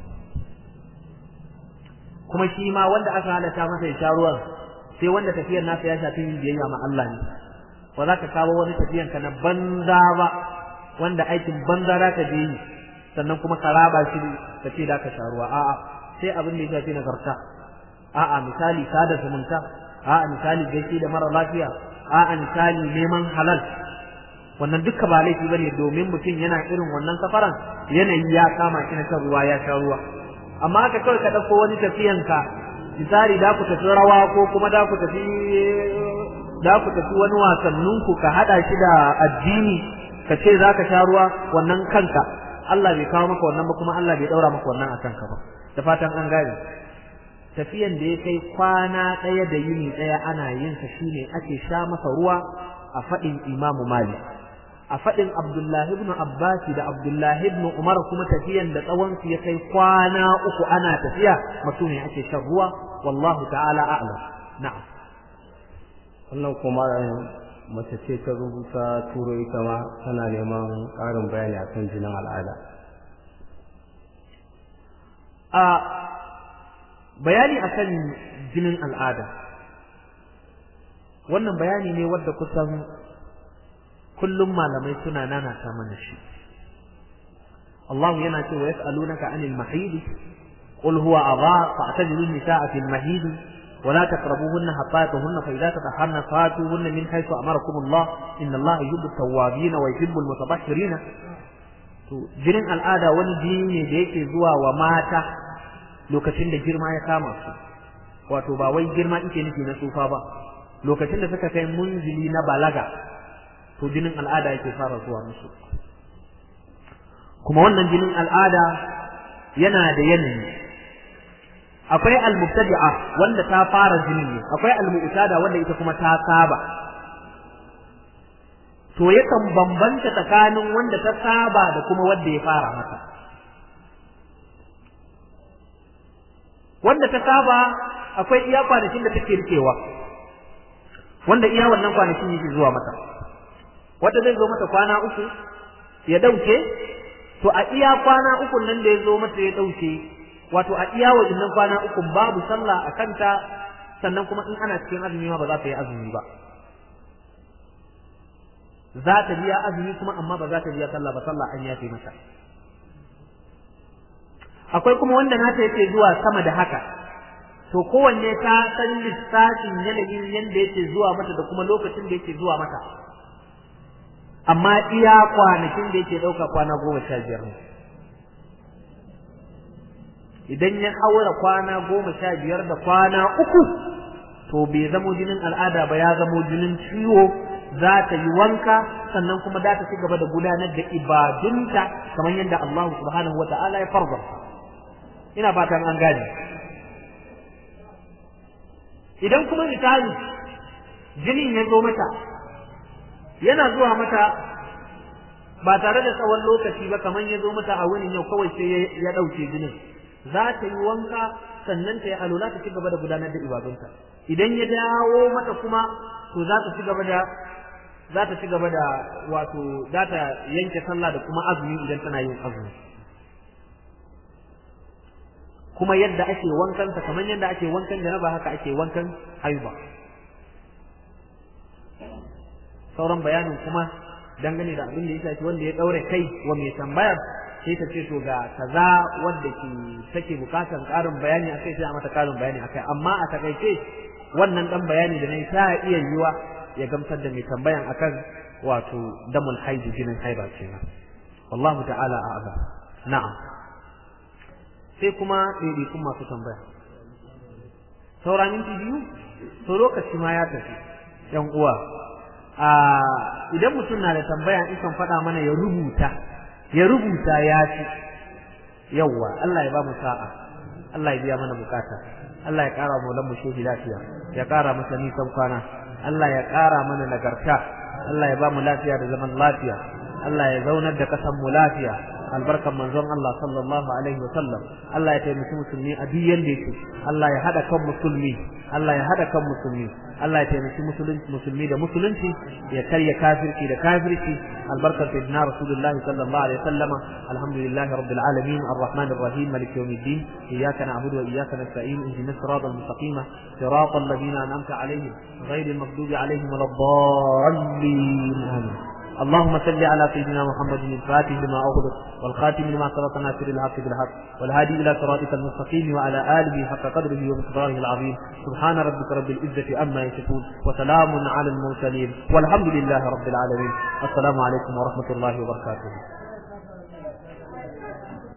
A: kuma shi ma wanda aka halatta masa ya sha ruwan sai wanda tafiyar nasa ya shafi yin biyayya ma Allah ne ba za ka kawo wani tafiyan ka na banza ba wanda aikin banza za ka je yi sannan kuma ka raba shi ka ce da ka sha ruwa a'a sai abin da ya shafi nagarta a'a misali sada zumunta a'a misali gaishe da mara lafiya a'a misali neman halal wannan dukka ba laifi bane domin mutum yana irin wannan safaran yanayi ya kama shi na shan ruwa ya sha ruwa amma haka kawai ka ɗauko wani tafiyanka misali da ku tafi rawa ko kuma da ku tafi da ku tafi wani wasannin ku ka hada shi da addini ka ce za ka sha ruwa wannan kanka Allah bai kawo maka wannan ba kuma Allah bai daura maka wannan a kanka ba da fatan an gane tafiyan da ya kai kwana ɗaya da yini ɗaya ana yin sa shine ake sha masa ruwa a faɗin Imamu Malik a faɗin Abdullahi ibn Abbas da Abdullahi ibn Umar kuma tafiyan da tsawon su ya kai kwana uku ana tafiya mutum ne ake shan ruwa wallahu ta'ala a'lam na'am
B: wannan kuma mace ce ta rubuta turo ita ma tana neman ƙarin bayani akan jinin al'ada
A: a bayani akan jinin al'ada wannan bayani ne wadda kusan kullum malamai suna nanata mana shi Allah yana cewa yas'alunaka anil mahidi qul huwa adha fa'tazilu an-nisaa fil mahidi ولا تقربوهن حتى يطهرن فإذا تطهرن فاتوهن من حيث أمركم الله إن الله يحب التوابين ويحب المتطهرين jinin al'ada wani jini ne da yake zuwa wa mata lokacin da girma ya kama su wato ba wai girma ike nufi na tsufa ba lokacin da suka kai munzili na balaga to jinin al'ada yake fara zuwa musu kuma wannan jinin al'ada yana da yanayi akwai al-mubtadi'a wanda ta fara jinin ne akwai al-mu'tada wanda ita kuma ta saba to yakan bambanta tsakanin wanda ta saba da kuma wanda ya fara mata wanda ta saba akwai iya kwanakin da take rikewa wanda iya wannan kwanakin yake zuwa mata wanda zai zo mata kwana uku ya dauke to a iya kwana uku nan da ya zo mata ya dauke wato a iya wajen kwana uku babu sallah a kanta sannan kuma in ana cikin azumi ma ba za ta yi azumi ba za ta biya azumi kuma amma ba za ta biya sallah ba sallah an yafe mata akwai kuma wanda nata yake zuwa sama da haka to kowanne ta san lissafin yanayin yanda yake zuwa mata da kuma lokacin da yake zuwa mata amma iya kwanakin da yake ɗauka kwana goma sha biyar ne idan ya haura kwana goma sha biyar da kwana uku to bai zamo jinin al'ada ba ya zamo jinin ciwo za ta yi wanka sannan kuma za ta ci gaba da gudanar da ibadunta kamar yadda Allah subhanahu wa ta'ala ya farza ina fatan an gane idan kuma misali jinin ya zo mata yana zuwa mata ba tare da tsawon lokaci ba kamar ya zo mata a wurin yau kawai sai ya ɗauke jinin za ta yi wanka sannan ta yi alula ta ci gaba da gudanar da ibadunta idan ya dawo mata kuma to za ta ci gaba da za ta ci gaba da wato za ta yanke sallah da kuma azumi idan tana yin azumi kuma yadda ake wankan ta kamar yadda ake wankan janaba haka ake wankan haiba sauran bayanin kuma dangane da abin da ya shafi wanda ya daure kai wa mai tambayar sai ta ce to ga kaza wanda ke take bukatan karin bayani akai sai a mata karin bayani akai amma a takaice wannan dan bayani da nayi ta iya yiwa ya gamsar da mai tambayan akan wato damul haidi jinin haiba kenan wallahu ta'ala a'lam na'am sai kuma ɗaiɗaikun masu tambaya saura minti biyu to lokaci ma ya tafi yan uwa a idan mutum na da tambaya in kan faɗa mana ya rubuta ya rubuta ya ci yawwa Allah ya ba mu sa'a Allah ya biya mana bukata Allah ya ƙara mu mu shehi lafiya ya ƙara masa nisan kwana Allah ya ƙara mana nagarta Allah ya ba mu lafiya da zaman lafiya Allah ya zaunar da kasan mu lafiya albarkan manzon Allah sallallahu alaihi wasallam Allah ya taimaki musulmi a duk yanda yake Allah ya hada kan musulmi Allah ya hada kan musulmi Allah ya taimaki musulunci musulmi da musulunci ya karya kafirci da kafirci albarkar sayyidina rasulullahi sallallahu alaihi wasallama alhamdulillahi rabbil alamin arrahmanir rahim maliki yawmiddin iyyaka na'budu wa iyyaka nasta'in ihdinas siratal mustaqim siratal ladzina an'amta alaihim ghayril maghdubi alaihim waladdallin amin اللهم صل على سيدنا محمد الفاتح لما أغلق والخاتم لما سبق ناصر الحق بالحق والهادي إلى صراطك المستقيم وعلى آله حق قدره ومقداره العظيم سبحان ربك رب العزة عما يصفون وسلام على المرسلين والحمد لله رب العالمين السلام عليكم ورحمة الله وبركاته